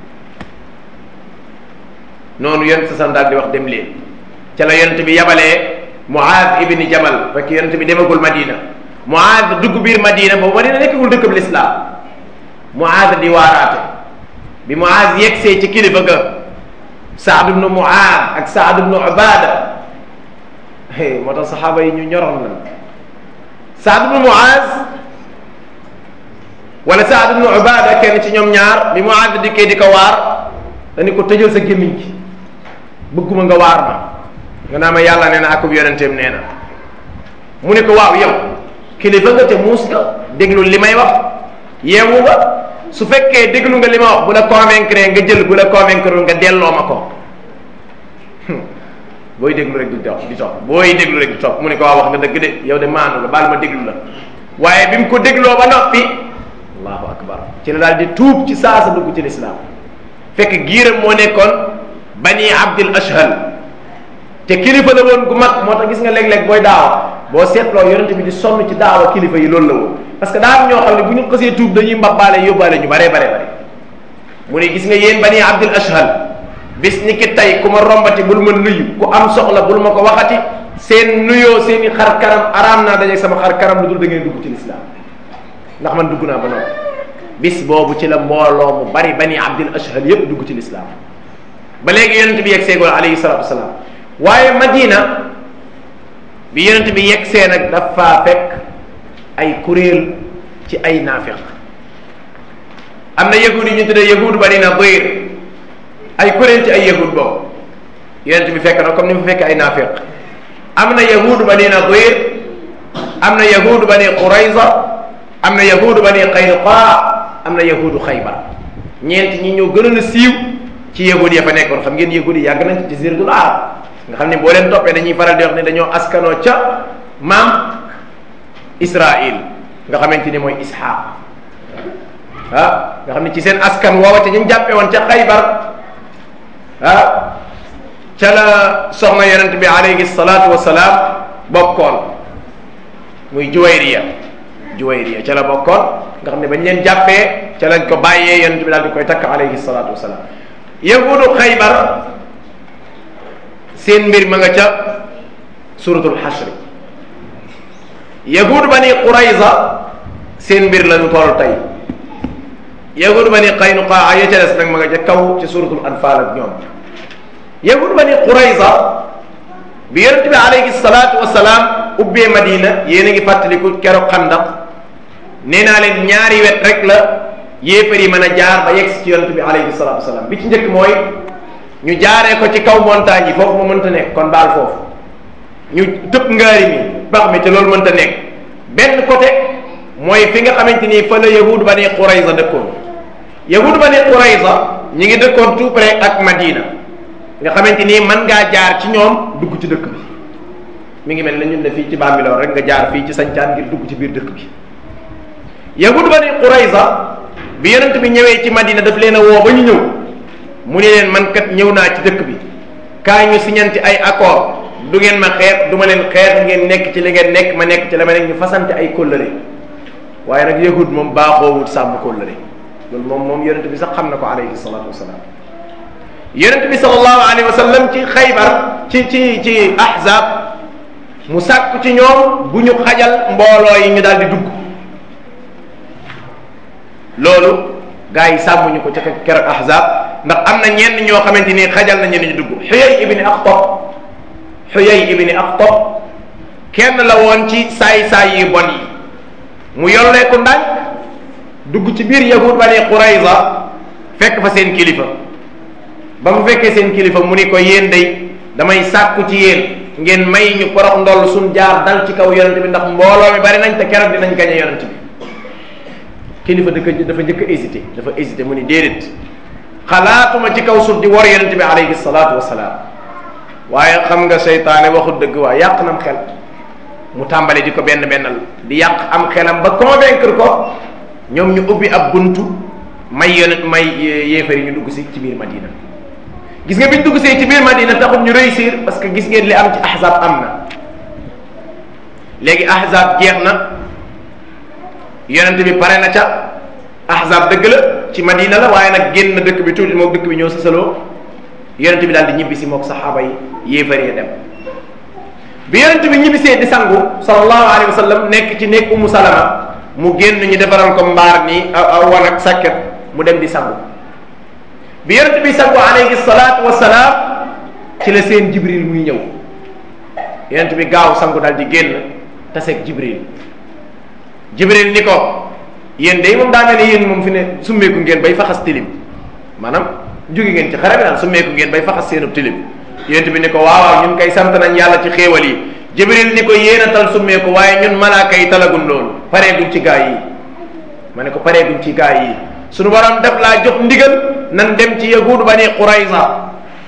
noonu yonent sa sam daal di wax dem leen ca la yonent bi yabalee Muaad ibni Jabal fekk yonent bi demagul Madina Muaad dugg biir Madina boobu Madina nekkagul dëkk bi lislaam Muaad di waaraate bi Muaad yegsee ci kilifa ga Saad ibnu Muaad ak Saad ibnu Ubaada moo tax saxaaba yi ñu ñoroon lan Saad ibnu Muaaz wala Saad ibnu Ubaada kenn ci ñoom ñaar bi Muaaz dikkee di ko waar dañu ko tëjal sa gémmiñ gi bëgguma nga waar ma nga naa ma yàlla nee na akub yonenteem nee na mu ne ko waaw yow kilifa nga te muus nga déglu li may wax yeewu nga su fekkee déglu nga li ma wax bu la convaincre nga jël bu la convaincre nga delloo ma ko booy déglu rek di topp di topp booy déglu rek di topp mu ne ko waaw wax nga dëgg de yow de maanu nga baal ma déglu la waaye bi mu ko dégloo ba noppi allahu akbar ci la daal di tuub ci saasa dugg ci lislaam fekk giiram moo nekkoon bani abdil ashhal te kilifa la woon gu mag moo tax gis nga léeg-léeg booy daawa boo seetloo yonente bi di sonn ci daawa kilifa yi loolu la woon parce que daa am ñoo xam ne bu ñu xasee tuub dañuy mbabbaale yóbbaale ñu bare bare bare mu ne gis nga yéen bani abdil ashhal bis ni ki tey ku ma rombati bul ma nuyu ku am soxla bul ma ko waxati seen nuyoo seen i xar kanam araam naa dajeeg sama xar kanam lu dul da ngeen dugg ci lislaam ndax man dugg naa ba noppi bis boobu ci la mbooloo mu bari bani abdil ashhal yépp dugg ci lislaam ba léegi yonent bi yegg seegoon alayhi salatu wasalaam waaye madina bi yonent bi yegg see nag dafa fekk ay kuréel ci ay naafiq am na yahud yi ñu tuddee yahud bani nadir ay kuréel ci ay yahud boobu yonent bi fekk na comme ni mu fekk ay naafiq am na yahud bani nadir am na yahud bani qurayza am na yahud bani qaynuqa am na yahudu xaybar ñeent ñi ñoo gënoon a siiw ci yahud ya fa nekkoon xam ngeen yahud yi yàgg nañ ci jaziratul arab nga xam ne boo leen toppee dañuy faral di wax ne dañoo askanoo ca maam Israil nga xamante ni mooy Ishaq ah nga xam ne ci seen askan woowa ca ñu jàppee woon ca xaybar ah ca la soxna yonent bi alayhi salaatu wa salaam bokkoon muy Juwayriya Juwayriya ca la bokkoon nga xam ne bañ leen jàppee ca lañ ko bàyyee yonent bi daal di koy takk alayhi salaatu wa salaam yahudu xaybar seen mbir ma nga ca suratul xasri yahud bani qurayza seen mbir la ñu toll tey yahud bani qaynuqaa ya ca des nag ma nga ca kaw ci suratul anfal ak ñoom yahud bani qurayza bi yonent bi alayhi salaatu wasalaam ubbee madina yéen a ngi fàttaliku keroog xandaq nee naa leen ñaari wet rek la yéefar yi mën a jaar ba yegg ci yonent bi alayhi salaatu wasalaam bi ci njëkk mooy ñu jaaree ko ci kaw montagne yi foofu mu mënta nekk kon baal foofu ñu tëb ngaari mi bax mi te loolu mënta nekk benn côté mooy fi nga xamante ni fa la yahud bani qurayza dëkkoon yahud bani qurayza ñi ngi dëkkoon tout près ak madina nga xamante ni mën ngaa jaar ci ñoom dugg ci dëkk bi mi ngi mel ne ñun ne fii ci Bambilor rek nga jaar fii ci sancaan ngir dugg ci biir dëkk bi yahud bani qurayza bi yonent bi ñëwee ci madina daf leen a woo ba ñu ñëw mu ne leen man kat ñëw naa ci dëkk bi kaay ñu siñanti ay accord du ngeen ma xeex du ma leen xeex ngeen nekk ci li ngeen nekk ma nekk ci la ma nekk ñu fasante ay kóllëre waaye nag yahud moom baaxoowut sàmm kóllëre loolu moom moom yonent bi sax xam na ko alayhi salatu wasalaam yonent bi sallallahu alayhi wa sallam ci xaybar ci ci ci ahzab mu sàkku ci ñoom bu ñu xajal mbooloo yi ñu daal di dugg loolu gaa yi sàmmuñu ko ca keroog ahzab ndax am na ñenn ñoo xamante ni xajal nañu ni ñu dugg xuyay ibni aqtab xuyay ibni aqtab kenn la woon ci saay-saay yi bon yi mu yolleeku ndànk dugg ci biir yahud bani qurayza fekk fa seen kilifa ba mu fekkee seen kilifa mu ni ko yéen day damay sàkku ci yéen ngeen may ñu porox ndoll suñ jaar dal ci kaw yonent bi ndax mbooloo mi bari nañ te keroog dinañ gañe yonent bi kilifa dëkk dafa njëkk a hésité dafa hésité mu ni déedéet xalaatuma ci kaw suuf di war yonent bi alayhi salaatu wasalaam waaye xam nga seytaane waxut dëgg waa yàq nam xel mu tàmbali di ko benn bennal di yàq am xelam ba convaincre ko ñoom ñu ubbi ab buntu may yonent may yéefar yi ñu dugg si ci biir Madina gis nga biñ dugg see ci biir Madina taxul ñu réussir parce que gis ngeen li am ci ahzab am na léegi ahzab jeex na yonent bi pare na ca ahzab dëgg la ci madina la waaye nag génn dëkk bi tuuti moom dëkk bi ñëw sasaloo yonent bi daal di ñibbi si mook saxaaba yi yéefar yi dem bi yonent bi ñibbisee di sangu sallallahu alayhi wa sallam nekk ci nekk umu salama mu génn ñu defaral ko mbaar nii aw wan ak sàkket mu dem di sangu bi yonent bi sangu alayhi salaatu wasalaam ci la seen jibril muy ñëw yonent bi gaaw sangu daal di génn taseeg jibril jibril ni ko yéen day moom daa mel ni yéen moom fi ne summeeku ngeen bay faxas tilim maanaam jóge ngeen ci xare bi daal summeeku ngeen bay faxas seenub tilim yonent bi ni ko waaw waaw ñun kay sant nañ yàlla ci xéewal yi jibril ni ko yéen a tal summeeku waaye ñun malaaka yi talagun loolu pareeguñ ci gaa yi ma ne ko pareeguñ ci gaa yi suñu borom def laa jox ndigal nan dem ci yahuud bani qurayza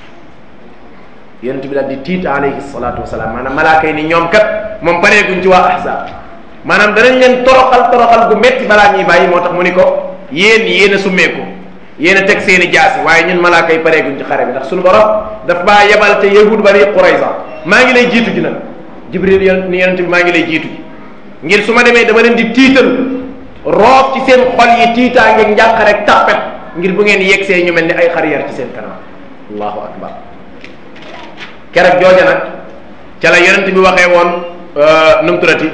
yonent bi daal di tiit alayhi salaatu wasalaam maanaam malaaka yi ni ñoom kat moom pareeguñ ci waa ahzab maanaam danañ leen toroxal toroxal gu metti balaa ñuy bàyyi moo tax mu ni ko yéen yéen a summeeku yéen a teg seen i jaasi waaye ñun malaaka yi pareeguñ ci xare bi ndax suñu borom daf baa yebal te yahud bani qurayza maa ngi lay jiitu ji nag jibril yon ni yonent bi maa ngi lay jiitu ji ngir su ma demee dama leen di tiital roob ci seen xol yi tiitaange njàq rek tappet ngir bu ngeen yegsee ñu mel ni ay xar yar ci seen kanam allahu akbar keroog jooja nag ca la yonent bi waxee woon nu mu turati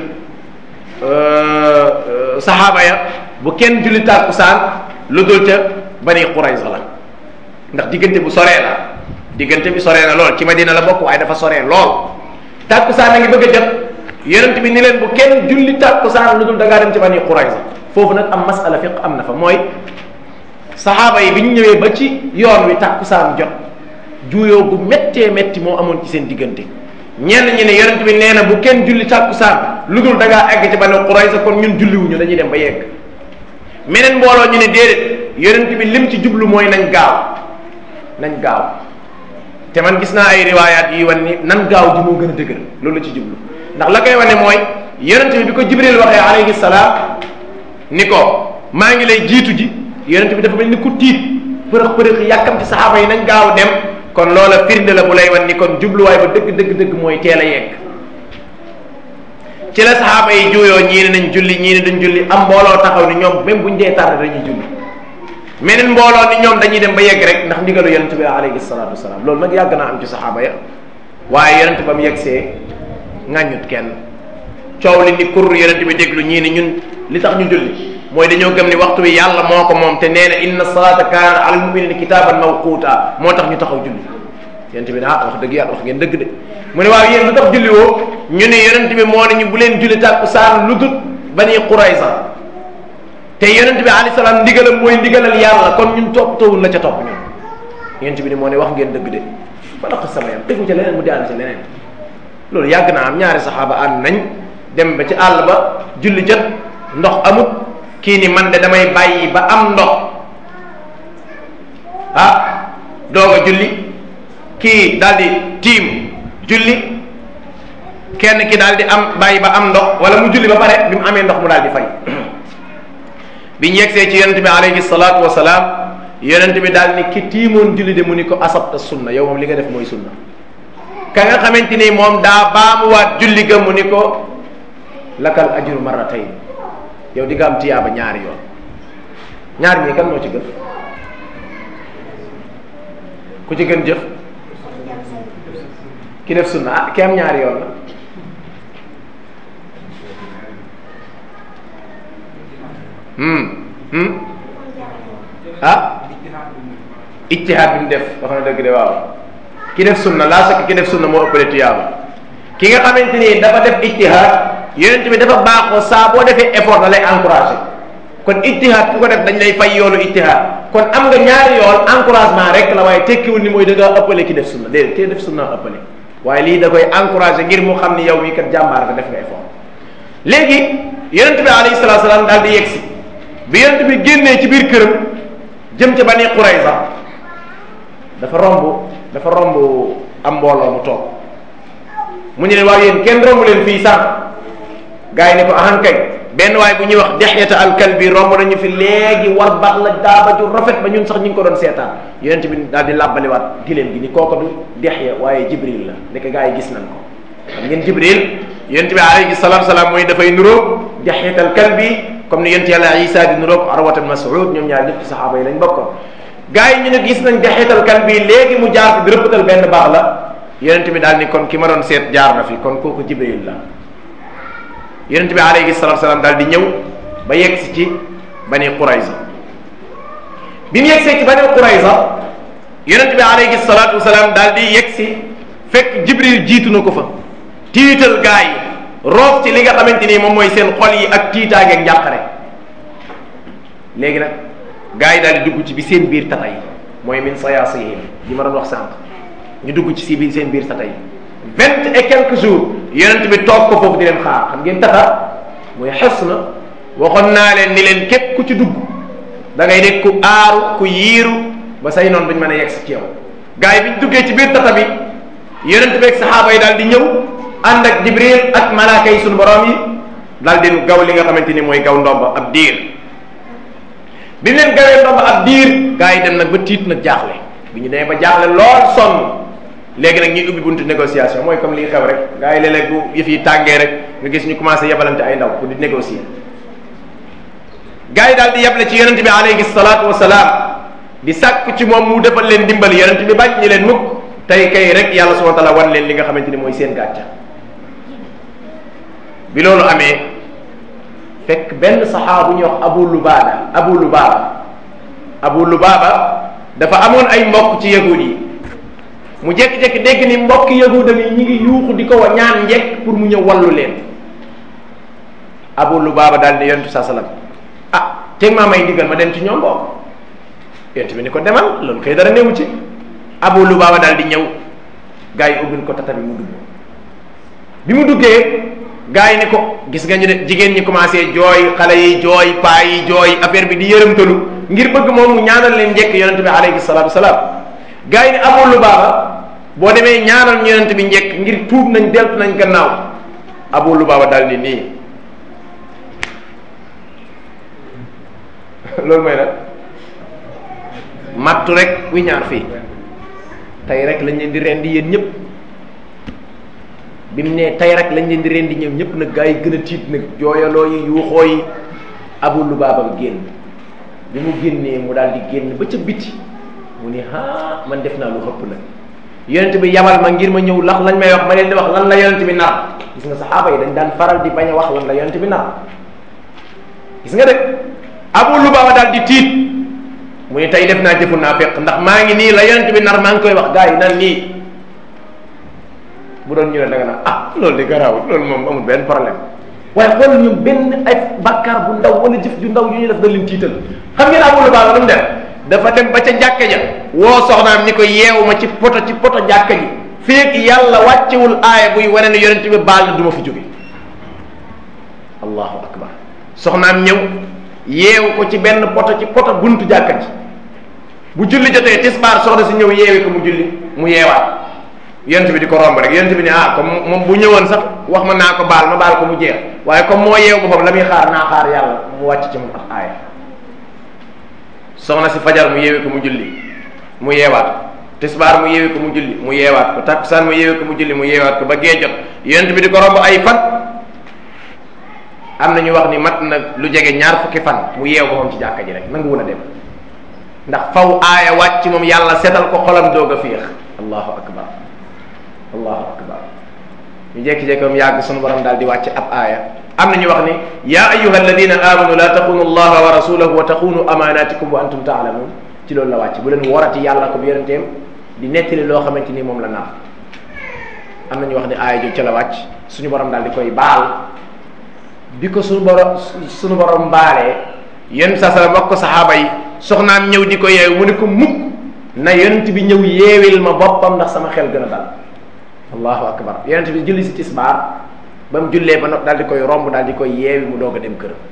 saxaaba ya bu kenn julli tàkkusaan lu dul ca bani Qurayza la ndax diggante bu soree la diggante bi soree na lool ci Madina la bokk waaye dafa soree lool tàkkusaan a ngi bëgg a jot yonent bi ni leen bu kenn julli tàkkusaan lu dul da ngaa dem ci bani Qurayza foofu nag am masala fiq am na fa mooy saxaaba yi bi ñu ñëwee ba ci yoon wi tàkkusaan jot juuyoo gu méttee métti moo amoon ci seen diggante ñenn ñi ne yonent bi nee na bu kenn julli tàkkusaan lu dul da ngaa egg ci bani Qurayza kon ñun julliwuñu dañuy dem ba yegg meneen mbooloo ñu ne déedéet yonent bi lim ci jublu mooy nañ gaaw nañ gaaw te man gis naa ay riwaayaat yi wan ni nan gaaw ji moo gën a dëgër loolu la ci jublu ndax la koy wane mooy yonent bi bi ko jibril waxee alayhi salaam ni ko maa ngi lay jiitu ji yonent bi dafa mel ni ku tiit përëx përëx yàkkamti saxaaba yi nañ gaaw dem kon loola firnde la bu lay wan ni kon jubluwaay ba dëgg dëgg dëgg mooy teel a yegg ci la saxaaba yi juuyoo ñii ne nañ julli ñii ne dañ julli am mbooloo taxaw ni ñoom même buñ dee tardé dañuy julli meneen mbooloo ni ñoom dañuy dem ba yegg rek ndax ndigalu yonent bi alayhi salaatu wasalaam loolu nag yàgg naa am ci saxaaba ya waaye yonent ba mu yeggsee ŋàññut kenn coow li ni kur yonent bi déglu ñii ni ñun li tax ñu julli mooy dañoo gëm ni waxtu wi yàlla moo ko moom te nee na inna salata kaana ala almuminina kitaaban mawquuta moo tax ñu taxaw julli yonent bi ne ah wax dëgg yàlla wax ngeen dëgg de mu ne waaw yéen lu tax julli woo ñu ne yonent bi moo ne ñu bu leen julli tàkkusaan lu dut bani Qurayza te yonent bi alayhi salaam ndigalam mooy ndigalal yàlla kon ñun topp tawul la ca topp ñun yonent bi ni moo ne wax ngeen dëgg de ba la sama yam tegu ca leneen mu daal ci leneen loolu yàgg naa am ñaari saxaaba ànd nañ dem ba ci àll ba julli jot ndox amut kii ni man de damay bàyyi ba am ndox ah doog a julli kii daal di tiim julli kenn ki daal di am bàyyi ba am ndox wala mu julli ba pare bi mu amee ndox mu daal di fay bi ñu yegsee ci yonent bi alayhi salaatu wasalaam yonent bi daal ni ki tiimoon julli de mu ni ko asabta sunna yow moom li nga def mooy sunna ka nga xamante ni moom daa baamuwaat julli ga mu ni ko lakal ajru marratayn yow di nga am tiyaaba ñaari yoon ñaar ñii kan moo ci gën ku ci gën jëf ki def sunna ah ki am ñaari yoon la hmm hmm ah ijtihaad bi mu def wax na dëgg de waaw ki def sunna laa sakk ki def sunna moo ëppale tuyaaba ki nga xamante ni dafa def ijtihaad yonent bi dafa baaxoo saa boo defee effort da lay encouragé kon ijtihaad ku ko def dañ lay fay yoolu ijtihaad kon am nga ñaari yool encouragement rek la waaye tekkiwul ni mooy da ngaa ëppale ki def sunna déedéet ki def sunna ëppale waaye lii da koy encouragé ngir mu xam ni yow mii kat jàmbaar nga def nga effort léegi yonent bi alayhi salaatu salaam daal di yegsi bi yonent bi génnee ci biir këram jëm ca Bani Qurayza dafa romb dafa romb am mbooloo mu toog mu ñu ne waaw yéen kenn romb leen fii sànq gars yi ne ko ahan kay benn waay bu ñuy wax dexyata alkalbi romb nañu fi léegi war baax la daaba ju rafet ba ñun sax ñu ngi ko doon seetaan yonent bi daal di làbbaliwaat giléem gi ni kooko du dexya waaye jibril la nekk gars yi gis nañ ko xam ngeen jibril yonent bi alayhi salaatu salaam mooy dafay nuróog dexyata alkalbi comme ni yonent yàlla isa di nuróog arwatan mas'ud ñoom ñaar ñëpp ci saxaaba yi lañ bokkoon gars yi ñu ne gis nañ dexyata alkalbi léegi mu jaar fi di rëppatal benn baax la yonent bi daal ni kon ki ma doon seet jaar na fi kon kooku jibril la yonent bi alayhi salatu salaam daal di ñëw ba yegg si ci bani Qurayza bi mu yegg see ci bani Qurayza yonent bi alayhi salatu wasalaam daal di yegg si fekk jibril jiitu na ko fa tiital gaa yi roof ci li nga xamante ni moom mooy seen xol yi ak tiitaange ak njàqare léegi nag gaa yi daal di dugg ci bi seen biir tata yi mooy min sayaasihim yi ma doon wax sànq ñu dugg ci si biir seen biir tata yi vingt et quelques jours yonent bi toog ko foofu di leen xaar xam ngeen tata muy xes na waxoon naa leen ni leen képp ku ci dugg da ngay nekk ku aaru ku yiiru ba say noonu duñ mën a yegg si ci yow gars yi bi ñu duggee ci biir tata bi yonent bi ak saxaaba yi daal di ñëw ànd ak jibril ak malaaka yi suñu borom yi daal di gaw li nga xamante ni mooy gaw ndomba ab diir bi ñu leen gawee ndomba ab diir gars yi dem nag ba tiit nag jaaxle bi ñu demee ba jaaxle lool sonn léegi nag ñuy ubbi buntu négociation mooy comme li xew rek gars yi léeg-léeg bu yëf yi tàngee rek nga gis ñu commencé yebalante ay ndaw pour di négocier gars yi daal di yeble ci yonente bi alayhi salaatu wasalaam di sàkk ci moom mu defal leen dimbal yonent bi bañ ñi leen mukk tey kay rek yàlla subhanahu wa taala wan leen li nga xamante ni mooy seen gàcca bi loolu amee fekk benn saxaaba bu ñuy wax abu lubaaba abu lubaaba abu lubaaba dafa amoon ay mbokk ci yahud yi mu jékki-jékki dégg ni mbokk yahudam yi ñi ngi yuuxu di ko wa ñaan njekk pour mu ñëw wallu leen abu lubaaba daal di yontu sa salam ah teg maa may ndigal ma dem ci ñoom boobu yonent bi ni ko demal loolu koy dara newu ci abu lubaaba daal di ñëw gaa yi ubbil ko tata bi mu dugg bi mu duggee gaa yi ne ko gis nga ñu ne jigéen ñi commencé jooy xale yi jooy paa yi jooy affaire bi di yërëmtalu ngir bëgg moom mu ñaanal leen njëkk yonent bi alayhi salaatu wasalaam gaa yi ne abu lubaaba boo demee ñaanal ñu yonent bi njëkk ngir tuub nañ deltu nañ gannaaw abu lubaaba daal ni nii loolu mooy nag mattu rek wi ñaar fii tey rek lañ leen di rendi yéen ñëpp bi mu ne tey rek lañ leen di rendi ñoom ñëpp nag gaa yi gën a tiit nag jooyaloo yi yuuxoo yi abu lubaabam génn bi mu génnee mu daal di génn ba ca biti mu ne ah man def naa lu xëpp nag yonent bi yabal ma ngir ma ñëw lax lañ may wax ma leen di wax lan la yonent bi nar gis nga saxaaba yi dañ daan faral di bañ a wax lan la yonent bi nar gis nga de abu lubaaba daal di tiit mu ne tey def naa jëfu naa fekk ndax maa ngi nii la yonent bi nar maa ngi koy wax gaa yi nan nii bu doon ñu ne da nga naan ah loolu di garaawul loolu moom amul benn problème waaye xool ñoom benn ay bàkkaar bu ndaw wala jëf ju ndaw yu ñu def da leen tiital xam ngeen abu lubaaba lu mu def dafa dem ba ca jàkka ja woo soxnaam ni ko yeewu ma ci poto ci poto jàkka ji feek yàlla wàccewul aaya buy wane ne yonent bi baal na du ma fi jóge allahu akbar soxnaam ñëw yeewu ko ci benn poto ci poto buntu jàkka ji bu julli jotee tisbaar soxna si ñëw yeewi ko mu julli mu yeewaat yonent bi di ko romb rek yonent bi ne ah comme moom bu ñëwoon sax wax ma naa ko baal ma baal ko mu jeex waaye comme moo yeewu boppam la muy xaar naa xaar yàlla mu wàcc ci mu ak aaya soxna si fajar mu yeewi ko mu julli mu yeewaat ko tisbaar mu yeewi ko mu julli mu yeewaat ko takkusaan mu yeewi ko mu julli mu yeewaat ko ba gee jot yonent bi di ko romb ay fan am na ñu wax ni mat na lu jege ñaar fukki fan mu yeew boppam ci jàkka ji rek nanguwul a dem ndax faw aaya wàcc moom yàlla setal ko xolam doog a féex allahu akbar allahu akbar ñu jékki-jékki moom yàgg sunu borom daal di wàcc ab aaya am na ñu wax ni ya ayuha alladina amanu la taxunu allaha wa rasulahu wa taxunu amanatikum wa antum taalamun ci loolu la wàcc bu leen warati yàlla ko bi yonenteem di nettali loo xamante ni moom la nar am na ñu wax ni aaya jooju ca la wàcc suñu borom daal di koy baal bi ko suñu borom suñu borom baalee yonent sa sala wax ko saxaaba yi soxnaam ñëw di ko yeewu mu ne ko mukk na yonent bi ñëw yeewil ma boppam ndax sama xel gën a dal allahu akbar yonent bi julli si tisbaar ba mu jullee ba noppi daal di koy romb daal di koy yeewi mu doog a dem këram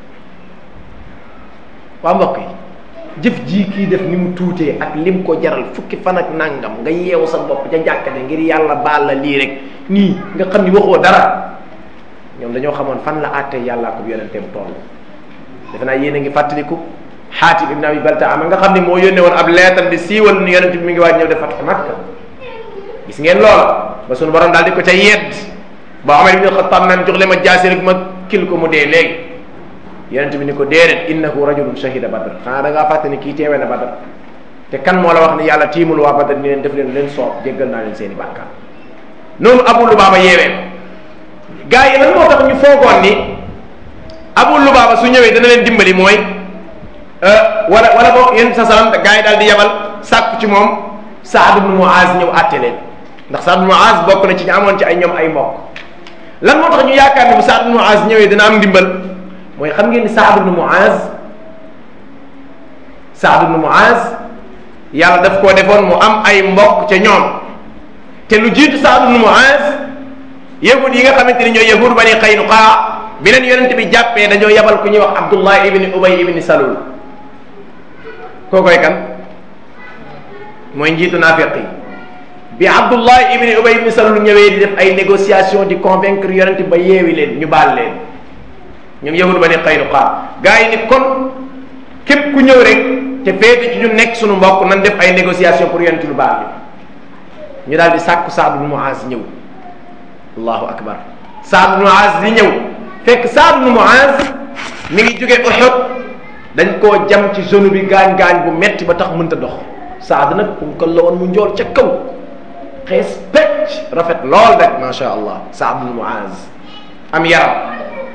waa mbokk yi jëf jii kii def ni mu tuutee ak lim ko jaral fukki fan ak nangam nga yeewu sa bopp ca jàkkate ngir yàlla baal la lii rek nii nga xam ni waxoo dara ñoom dañoo xamoon fan la àttee yàllaa ko yonenteem toll defe naa yéen a ngi fàttaliku xaatib ibn abi balta ama nga xam ne moo yónnee woon ab leetal di siiwal ni yonent bi mi ngi waaj ñëw def fatx makka gis ngeen loola ba sunu borom daal di ko ca yedd ba Omar ibn Xattaab naan jox le ma jaasi rek ma kil ko mu dee léegi yonent bi ni ko déedéet innahu rajulun shahida badr xanaa da ngaa fàtte ni kii teewee na badr te kan moo la wax ni yàlla tiimul waa badr ni leen def leen leen soob jéggal naa leen seen i bàkkaar noonu abu lubaaba yeewee ko gaa yi lan moo tax ñu foogoon ni abu lubaaba su ñëwee dana leen dimbali mooy wala wala boog yéen sa salam gaa yi daal di yabal sàkku ci moom Saad ibn Muaz ñëw àtte leen ndax Saad ibn Muaz bokk na ci ñu amoon ci ay ñoom ay mbokk lan moo tax ñu yaakaar ne bu Saad ibn Muaz ñëwee dina am ndimbal mooy xam ngeen ni Saad ibn Muaz Saad ibn Muaz yàlla daf koo defoon mu am ay mbokk ca ñoom te lu jiitu Saad ibn Muaz yahud yi nga xamante ni ñooy yahud bani Qaynuqa bi leen yonent bi jàppee dañoo yabal ku ñuy wax Abdullah ibni Ubay ibni Salul kookoy kan mooy njiitu naafiq yi bi Abdullah ibni Ubay ibni Salul ñëwee di def ay négociation di convaincre yonent ba yeewi leen ñu baal leen ñoom yahud bani Qaynuqa gaa yi ni kon képp ku ñëw rek te féete ci ñu nekk suñu mbokk nan def ay négociation pour yonent lu baal ñu daal di sàkku Saad ibn Muaz ñëw allahu akbar Saad ibn Muaz di ñëw fekk Saad ibn Muaz mi ngi jóge Uhud dañ koo jam ci zone bi gaañ-gaañ bu metti ba tax mënta dox saad nag kum ko la woon mu njool ca kaw xees pecc rafet lool rek macha allah saad bnu muaz am yaram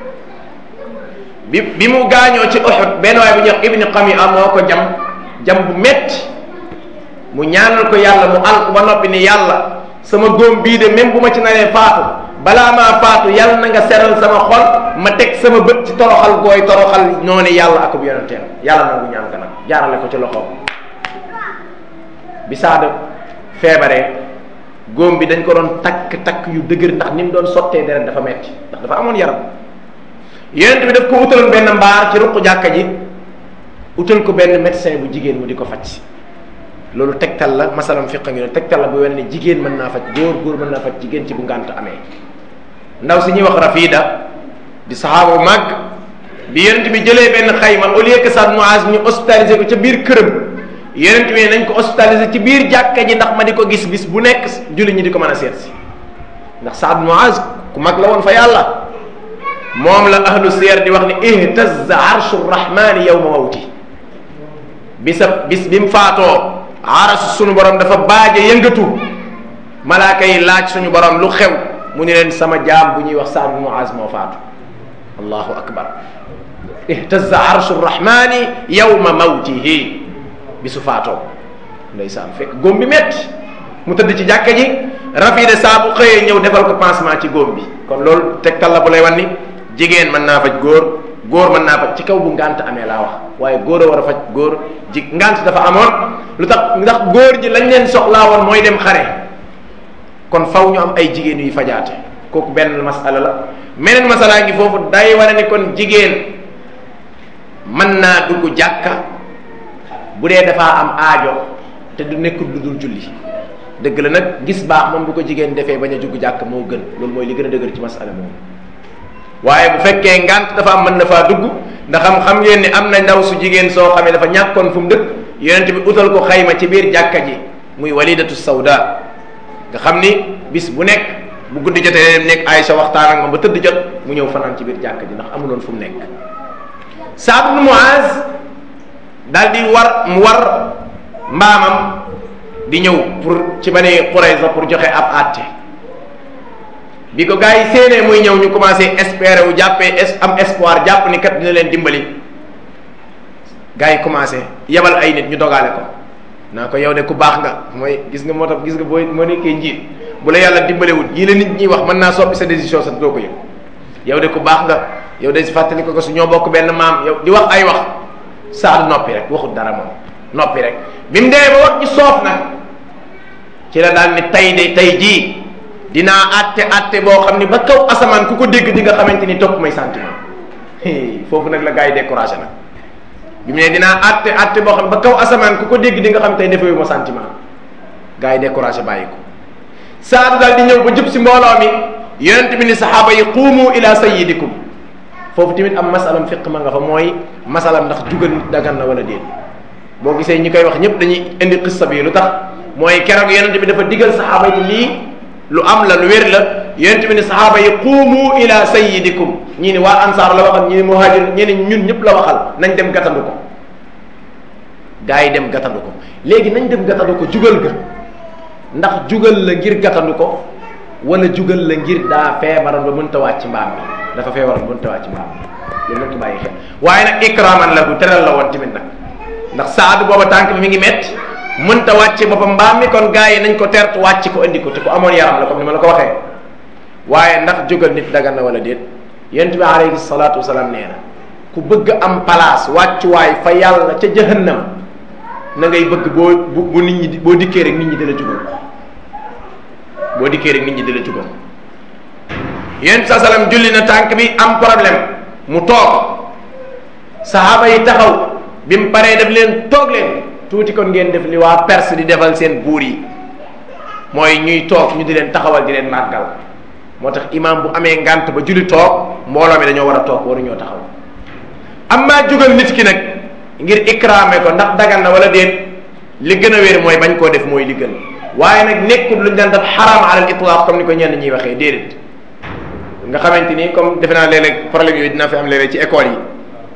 bi bi mu gaañoo ci Uhud benn waay bu ñuy wax ibni Qami'a moo ko jam jam bu metti mu ñaanal ko yàlla mu al ba noppi ni yàlla sama góom bii de même bu ma ci naree faatu balaa maa faatu yàlla na nga seral sama xol ma teg sama bët ci toroxal gooy toroxal noonu yàlla akub yonenteem yàlla nangu ñaan ka nag jaarale ko ci loxoom bi saada feebaree góom bi dañ ko doon takk takk yu dëgër ndax ni mu doon sottee deret dafa metti ndax dafa amoon yaram yonent bi daf ko utaloon benn mbaar ci ruq jàkka ji utal ko benn médecin bu jigéen mu di ko faj loolu tegtal la masalam fiqa ngi ne tegtal la bu wane ne jigéen mën naa faj góor góor mën naa faj jigéen ci bu ngànt amee ndaw si ñuy wax rafida di saxaaba bu màgg bi yonent bi jëlee benn xayma au lieu que Saad Muaz ñu hospitalisé ko ca biir këram yonent bi nañ ko hospitalisé ci biir jàkka ji ndax ma di ko gis bis bu nekk julli ñi di ko mën a seet si ndax Saad Muaz ku mag la woon fa yàlla moom la ahlu siyar di wax ni ihtazza arshu rahmani yawma mawti bisa bis bi mu faatoo aras suñu borom dafa baaje yëngatu malaaka yi laaj suñu borom lu xew mu ni leen sama jaam bu ñuy wax Saad bin Muaz moo faatu allahu akbar ihtazza arshu rahmani yawma mawtihi bisu faatoo ndeysaan fekk góom bi metti mu tëdd ci jàkka ji rafide saa bu xëyee ñëw defal ko pansement ci góom bi kon loolu tegtal la bu lay wan ni jigéen mën naa faj góor góor mën naa faj ci kaw bu ngant amee laa wax waaye góor a war a faj góor ji ngant dafa amoon lu tax ndax góor ji lañ leen soxlaa woon mooy dem xare kon faw ñu am ay jigéen yuy fajaate kooku benn masala la meneen masala ngi foofu day wane ni kon jigéen mën naa dugg jàkka bu dee dafaa am aajo te du nekkul lu dul julli dëgg la nag gis baax moom bu ko jigéen defee bañ a dugg jàkka moo gën loolu mooy li gën a dëgër ci masala moom waaye bu fekkee ngant dafa am mën na faa dugg ndax xam xam ngeen ni am na ndaw su jigéen soo xamee dafa ñàkkoon fu mu dëkk yonent bi utal ko xayma ci biir jàkka ji muy walidatu sawda nga xam ni bis bu nekk bu guddi jotee dem nekk Aïcha waxtaan ak moom ba tëdd jot mu ñëw fanaan ci biir jàkka ji ndax amuloon fu mu nekk Saad ibn Muaz daal di war mu war mbaamam di ñëw pour ci Bani Qurayza pour joxe ab àtte bi ko gars yi séenee muy ñëw ñu commencé espérer wu jàppee es am espoir jàpp ni kat dina leen dimbali gars yi commencé yebal ay nit ñu dogaale ko naa ko yow de ku baax nga mooy gis nga moo tax gis nga boo moo nekkee njiit bu la yàlla dimbalewut yii la nit ñi wax mën naa soppi sa décision sa doo ko yëg yow de ku baax nga yow de si fàttali ko ko su ñoo bokk benn maam yow di wax ay wax saadu noppi rek waxut dara moom noppi rek bi mu dee ba wax ci soof nag ci la daal ni tay de tay jii dinaa àtte àtte boo xam ni ba kaw asamaan ku ko dégg di nga xamante ni topp may sentiment foofu nag la gars yi découragé nag bi mu ne dinaa àtte àtte boo xam ba kaw asamaan ku ko dégg di nga xam tey defewu ma sentiment gars yi découragé bàyyi ko saadu daal di ñëw ba jub si mbooloo mi yonent bi ni saxaaba yi quumu ila sayyidikum foofu tamit am masalam fiq ma nga fa mooy masalam ndax jugal nit dagan na wala déet boo gisee ñi koy wax ñëpp dañuy indi xissa bi lu tax mooy keroog yonent bi dafa digal saxaaba yi lii lu am la lu wér la yonent bi ni saxaaba yi quumu ila sayyidikum ñii ni waa ansaar la waxal ñii ni muhajir ñii ni ñun ñëpp la waxal nañ dem gàttandu ko gaa yi dem gàttandu ko léegi nañ dem gàttandu ko jugal ga ndax jugal la ngir gàttandu ko wala jugal la ngir daa feebaroon ba mënta wàcc mbaam mi dafa feebaroon ba mënta wàcc mbaam mi loolu nañ ko bàyyi xel waaye nag ikraman la bu teral la woon tamit nag ndax saadu booba tànk bi mi ngi metti mënta wàcce boppam mbaam mi kon gaa yi nañ ko tertu wàcc ko indi ko te ku amoon yaram la comme ni ma la ko waxee waaye ndax jógal nit dagan na wala déet yonent bi alayhi salaatu wasalaam nee na ku bëgg am place wàccuwaay fa yàlla ca jahannam na ngay bëgg boo bu bu nit ñi boo dikkee rek nit ñi dala jugal boo dikkee rek nit ñi dala jugal yonent sa salaam julli na tànk bi am problème mu toog sahaaba yi taxaw bi mu paree def leen toog leen tuuti kon ngeen def li waa Perse di defal seen buur yi mooy ñuy toog ñu di leen taxawal di leen màggal moo tax imam bu amee ngant ba julli toog mbooloo mi dañoo war a toog waruñoo taxaw am maa jugal nit ki nag ngir ikraame ko ndax dagan na wala déet li gën a wér mooy bañ koo def mooy li gën waaye nag nekkul luñ daan def xaraam alal itlaq comme ni ko ñenn ñuy waxee déedéet nga xamante ni comme defe naa léeg-léeg problème yooyu dina fi am léeg-léeg ci école yi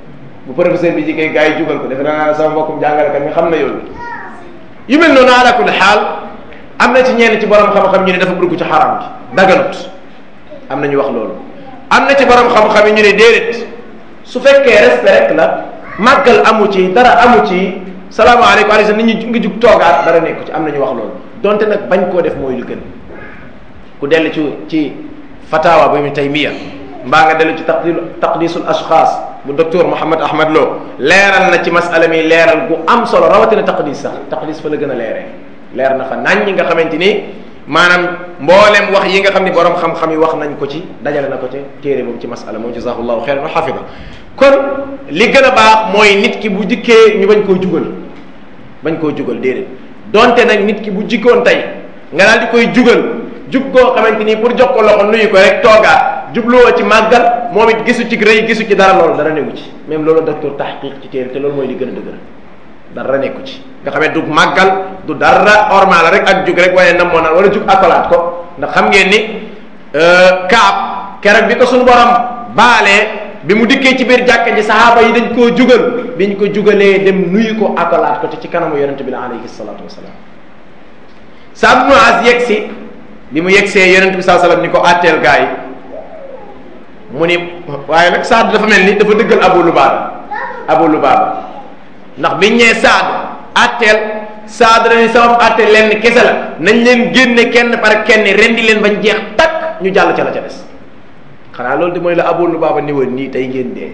bu professeur bi jigéen gars yi jugal ko defe naa sama mbokkum jàngalekat mi xam na yoon yu mel noonu ala kulli xaal am na ci ñenn ci borom xam-xam ñu ne dafa dugg ci xaram gi daganut am na ñu wax loolu am na ci borom xam-xam yi ñu ne déedéet su fekkee respect rek la màggal amu ci dara amu ci salaamaaleykum aleykum nit ñi nga jug toogaat dara nekku ci am na ñu wax loolu donte nag bañ koo def mooy lu gën ku dellu ci ci fatawa bu Ibn Taymiya mbaa nga dellu ci taqdi taqdisul ashxaas bu docteur Mouhammad Ahmad Lo leeral na ci masala mi leeral gu am solo rawatina taqdis sax taqdis fa la gën a leeree leer na fa nañ ñi nga xamante ni maanaam mboolem wax yi nga xam ni borom xam-xam yi wax nañ ko ci dajale na ko ci téere boobu ci masala moom jazaahullahu xeyran wa xafida kon li gën a baax mooy nit ki bu jikkee ñu bañ koo jugal bañ koo jugal déedéet donte nag nit ki bu jikkoon tey nga daal di koy jugal jug koo xamante ni pour jox ko loxo nuyu ko rek toogaat jubluwoo ci màggal moom it gisu ci rëy gisu ci dara loolu dara newu ci même loolu docteur tahqiq ci téere te loolu mooy li gën a dëgër dara nekku ci nga xamee du màggal du dara ormal rek ak jug rek waaye nam moo naan wala jug akolaat ko ndax xam ngeen ni kaab keroog bi ko suñu borom baalee bi mu dikkee ci biir jàkka ji sahaaba yi dañ koo jugal biñ ko jugalee dem nuyu ko akolaat ko te ci kanamu yonente bi la alayhi salatu wasalaam Saad ibn Muaz yegg si bi mu yeggsee yonente bi saa sallam ni ko àtteel gaa yi mu ni waaye nag Saad dafa mel ni dafa dëggal Abu Lubaaba Abu Lubaaba ndax biñ ñee Saad àtteel Saad la ni sama àtteel leen kese la nañ leen génne kenn par kenn rendi leen bañ jeex takk ñu jàll ca la ca des xanaa loolu de mooy la Abu Lubaaba ni woon nii tey ngeen dee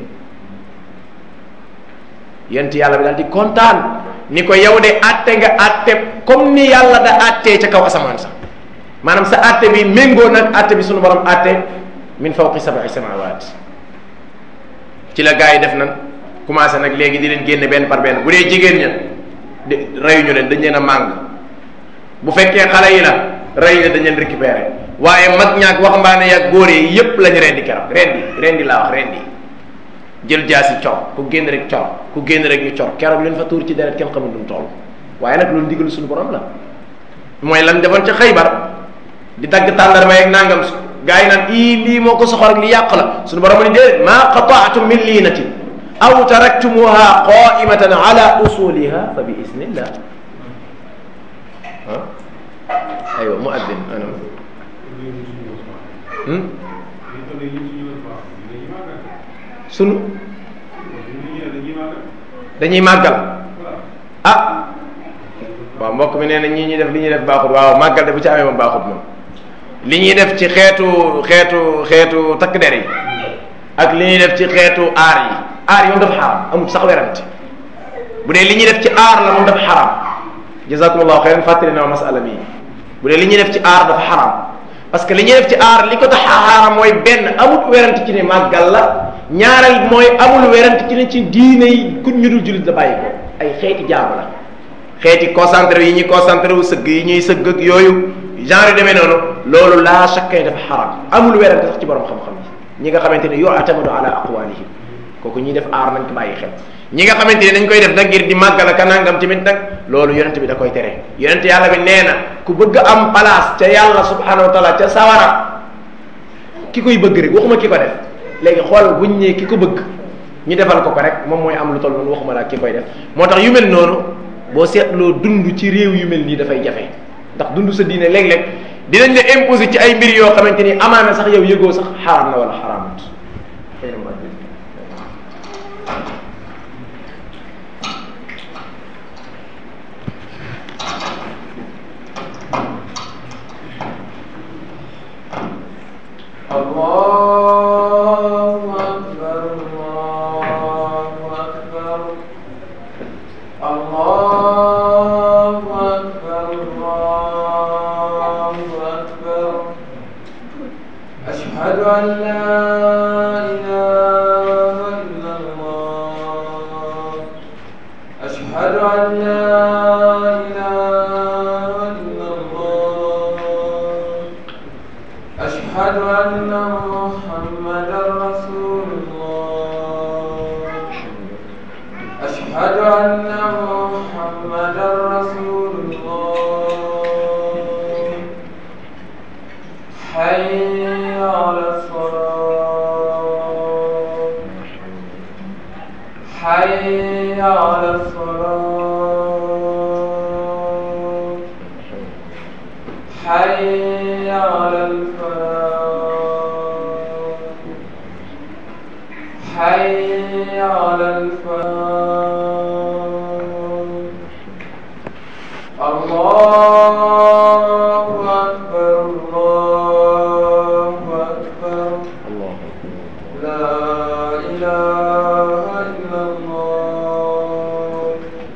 yent yàlla bi daal di kontaan ni ko yow de àtte nga àtte comme ni yàlla da àttee ca kaw asamaan sax maanaam sa àtte bi méngoo nag àtte bi sunu borom àtte min fawqi sab'i samawat ci la gars yi def nan commencé nag léegi di leen génne benn par benn bu dee jigéen ña de reyuñu leen dañ leen a màng bu fekkee xale yi la rey leen dañ leen récupéré waaye mag ñaak waxambaane yaag góor yi yépp lañu rendi keroog rendi rendi laa wax rendi jël jaasi cor ku génn rek cor ku génn rek ñu cor keroog leen fa tuur ci deret kenn xamul dum toll waaye nag loolu ndigalu suñu borom la mooy lan defoon ca xaybar di dagg tàndarma yeeg nangam gaa yi naan ii lii moo ko soxor ak li yàq la suñu borom ni déedéet maa qataatum min liinatin aw taraktumuha qaimatan ala usuliha fa bi isnillah ah aywa mu addin anam sunu dañuy màggal ah waaw mbokk mi nee na ñii ñuy def li ñuy def baaxut waaw màggal de bu ci amee moom baaxut moom li ñuy def ci xeetu xeetu xeetu takk der yi ak li ñuy def ci xeetu aar yi aar yi moom dafa xaram amul sax werante bu dee li ñuy def ci aar la moom dafa xaram jazakumullahu xeyran fàttali na masala bi bu dee li ñuy def ci aar dafa xaram parce que li ñuy def ci aar li ko tax xaram mooy benn amul werante ci ne màggal la ñaareel mooy amul werante ci ne ci diine yi ku ñu dul jullit la bàyyi ko ay xeeti jaamu la xeeti concentré yi ñuy concentré wu sëgg yi ñuy sëgg ak yooyu genre yu demee noonu loolu laa chaque dafa xaram amul werante sax ci borom xam-xam yi ñi nga xamante ne yu'tamadu ala aqwalihim kooku ñuy def aar nañ ko bàyyi xel ñi nga xamante ne dañ koy def nag ngir di màggal ak nangam tamit nag loolu yonent bi da koy tere yonent yàlla bi nee na ku bëgg am place ca yàlla subhanahu wa taala ca sawara ki koy bëgg rek waxuma ki ko def léegi xool buñ ñee ki ko bëgg ñu defal ko ko rek moom mooy am lu toll noonu waxuma laa ki koy def moo tax yu mel noonu boo seetloo dund ci réew yu mel nii dafay jafe ndax dund sa diine léeg-léeg dinañ la imposer ci ay mbir yoo xamante ni amaana sax yow yëgoo sax xaraam na wala xaraamut الله أكبر الله أكبر الله أكبر الله أكبر أشهد أن لا إله إلا الله أشهد أن لا إله إلا الله أشهد أن محمدا رسول الله أشهد أن محمدا رسول الله حي على الصلاة حي على الصلاة حي على الفلاح حي على الفلاح الله أكبر الله أكبر لا إله إلا الله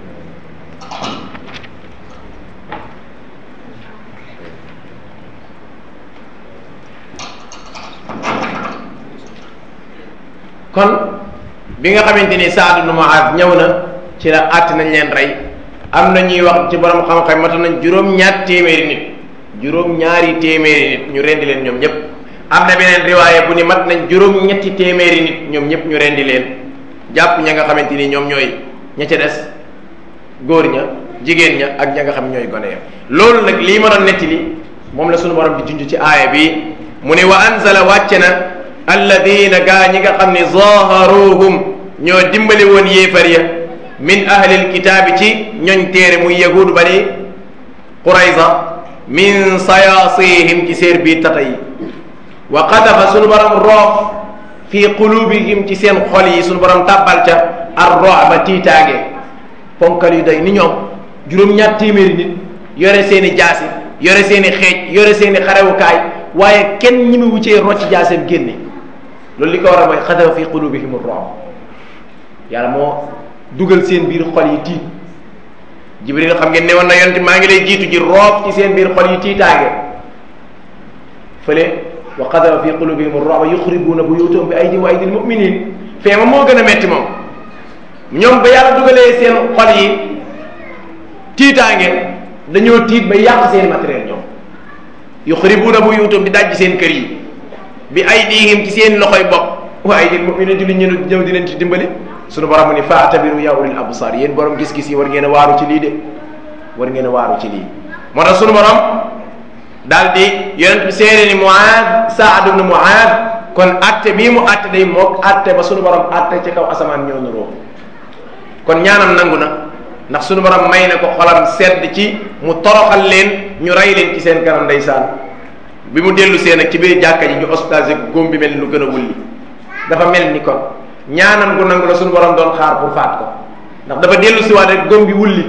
kon bi nga xamante ni Saad ibn Muaaz ñëw na ci la àtt nañ leen rey am na ñuy wax ci borom xam-xam mata nañ juróom-ñaar téeméeri nit juróom-ñaari téeméeri nit ñu rendi leen ñoom ñëpp am na beneen riwaaye bu ni mat nañ juróom-ñetti téeméeri nit ñoom ñëpp ñu rendi leen jàpp ña nga xamante ni ñoom ñooy ña ca des góor ña jigéen ña ak ña nga xam ñooy gone ya loolu nag lii ma doon nettali moom la sunu borom di junj ci aaya bi mu ne wa anzala wàcce na alladina gaa ñi nga xam ne zaharuhum ñoo dimbali woon yéefar ya min ahlil kitaabi ci ñoñ téere muy yahuud bani qurayza min sayasihim ci seer biir tata yi wa qadafa sunu borom roof fi qulubihim ci seen xol yi sunu borom tàbbal ca ar roba tiitaange ponkal yu day ni ñoom juróom-ñaar téeméeri nit yore seen i jaasi yore seen i xeej yore seen i xarewukaay waaye kenn ñi mu wuccee rocc jaaseem génne loolu li ko war a mooy xadafa fi qulubihim ar-ru'b yàlla moo dugal seen biir xol yi tiit jibril xam ngeen ne woon na yonent maa ngi lay jiitu ji roof ci seen biir xol yi tiitaange fële wa qadafa fi qulubihim ar-ru'b yuxribuuna buyutahum bi aydihim wa aydil mu'minin fee ma moo gën a metti moom ñoom ba yàlla dugalee seen xol yi tiitaange dañoo tiit ba yàq seen matériel ñoom yuxribuuna buyutahum di dajj seen kër yi bi aydihim ci seen loxoy bopp wa aydil mu'minin di ñu ñëw di leen ci dimbali sunu borom mu ni faatabiru ya ulil absar yéen borom gis-gis yi war ngeen a waaru ci lii de war ngeen a waaru ci lii moo tax sunu borom daal di yonent bi seede ni Muaad Saad ibn Muaad kon atte bii mu atte day mook atte ba sunu borom atte ci kaw asamaan ñëw na roo kon ñaanam nangu na ndax sunu borom may na ko xolam sedd ci mu toroxal leen ñu rey leen ci seen kanam ndeysaan bi mu dellu seen ak ci biir jàkka ji ñu hospitalisé góom bi mel ni lu gën a wulli dafa mel ni kon ñaanam gu nangu la suñu borom doon xaar pour faat ko ndax dafa dellu si waat rek góom bi wulli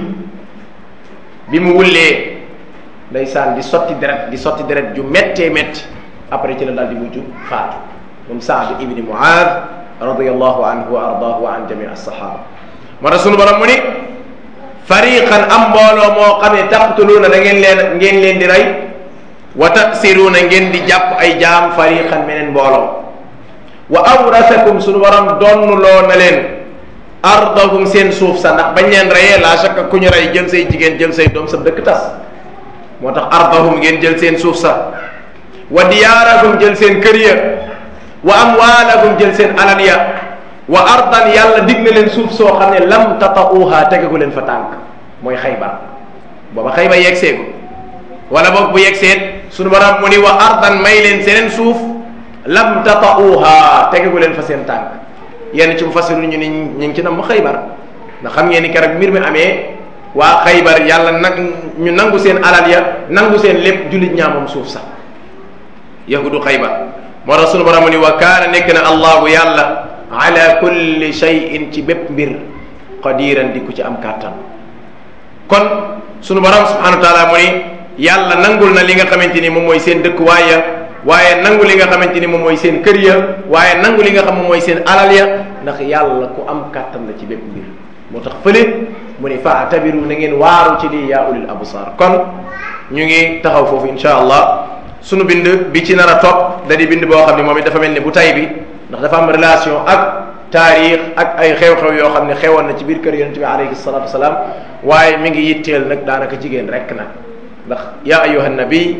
bi mu wullee ndeysaan di sotti deret di sotti deret ju méttee métti après ci la daal di mujj faatu moom Saad ibni Muaad radiyallahu anhu wa ardaahu wa an jami as-sahaba moo tax suñu borom mu ni fariqan am mbooloo moo xam ne taqtuluuna da ngeen leen ngeen leen di rey wa tasiruuna ngeen di jàpp ay jaam fariqan meneen mbooloo wa awrasakum suñu borom donnuloo na leen ardahum seen suuf sa ndax bañ leen reyee la chaque ku ñu rey jël say jigéen jël say doom sa dëkk tas moo tax ardahum ngeen jël seen suuf sa wa diyaarahum jël seen kër ya wa amwaalahum jël seen alal ya wa ardan yàlla dig na leen suuf soo xam ne lam tatauha tegagu leen fa tànk mooy xaybar booba xaybar yegsee ko wala boog bu yegseet suñu borom mu ni wa ardan may leen seneen suuf lam tatauha tegagu leen fa seen tànk yenn ci mu fasiru ñu ni ñu ngi ci nam mu xaybar ndax xam ngeen ni keroog mbir mi amee waa xaybar yàlla nag ñu nangu seen alal ya nangu seen lépp jullit ñaa moom suuf sax yahudu xaybar moo tax sunu borom ni wa kaana nekk na allahu yàlla ala kulli shay'in ci bépp mbir qadiran di ku ci am kàttan kon sunu borom subhanahu wa taala mu ni yàlla nangul na li nga xamante ni moom mooy seen dëkkuwaay ya waaye nangu li nga xamante ni moom mooy seen kër ya waaye nangu li nga xam moom mooy seen alal ya ndax yàlla ku am kàttan la ci bépp mbir moo tax fële mu ni faatabiru na ngeen waaru ci lii yaa ulil absar kon ñu ngi taxaw foofu insha allah sunu bind bi ci nar a topp da di bind boo xam ne moom it dafa mel ni bu tay bi ndax dafa am relation ak taarix ak ay xew-xew yoo xam ne xewoon na ci biir kër yonente bi alayhi salatu wasalaam waaye mi ngi yitteel nag daanaka jigéen rek nag ndax yaa ayuha nabi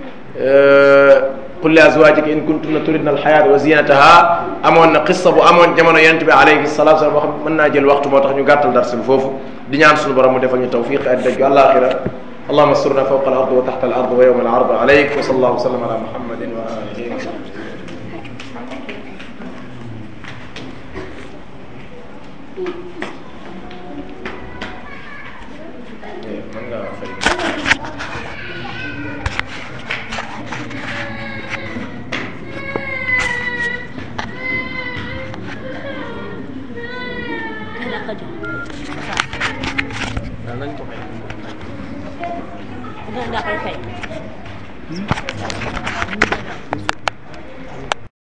qul li azwajika in kuntunna turidna alxayata wa zinataha amoon na qissa bu amoon jamono yonente bi alayhi salatu wasalaam boo xam mën naa jël waxtu moo tax ñu gàttal darsi bi foofu di ñaan sunu borom mu defal ñu tawfiq ak dëgg alaxira اللهم استرنا فوق الارض وتحت الارض ويوم العرض عليك وصلى الله وسلم على محمد واله وصحبه mën nga fay Kailan ka dyan? nañ ko fay Hanggang na kayo kayo.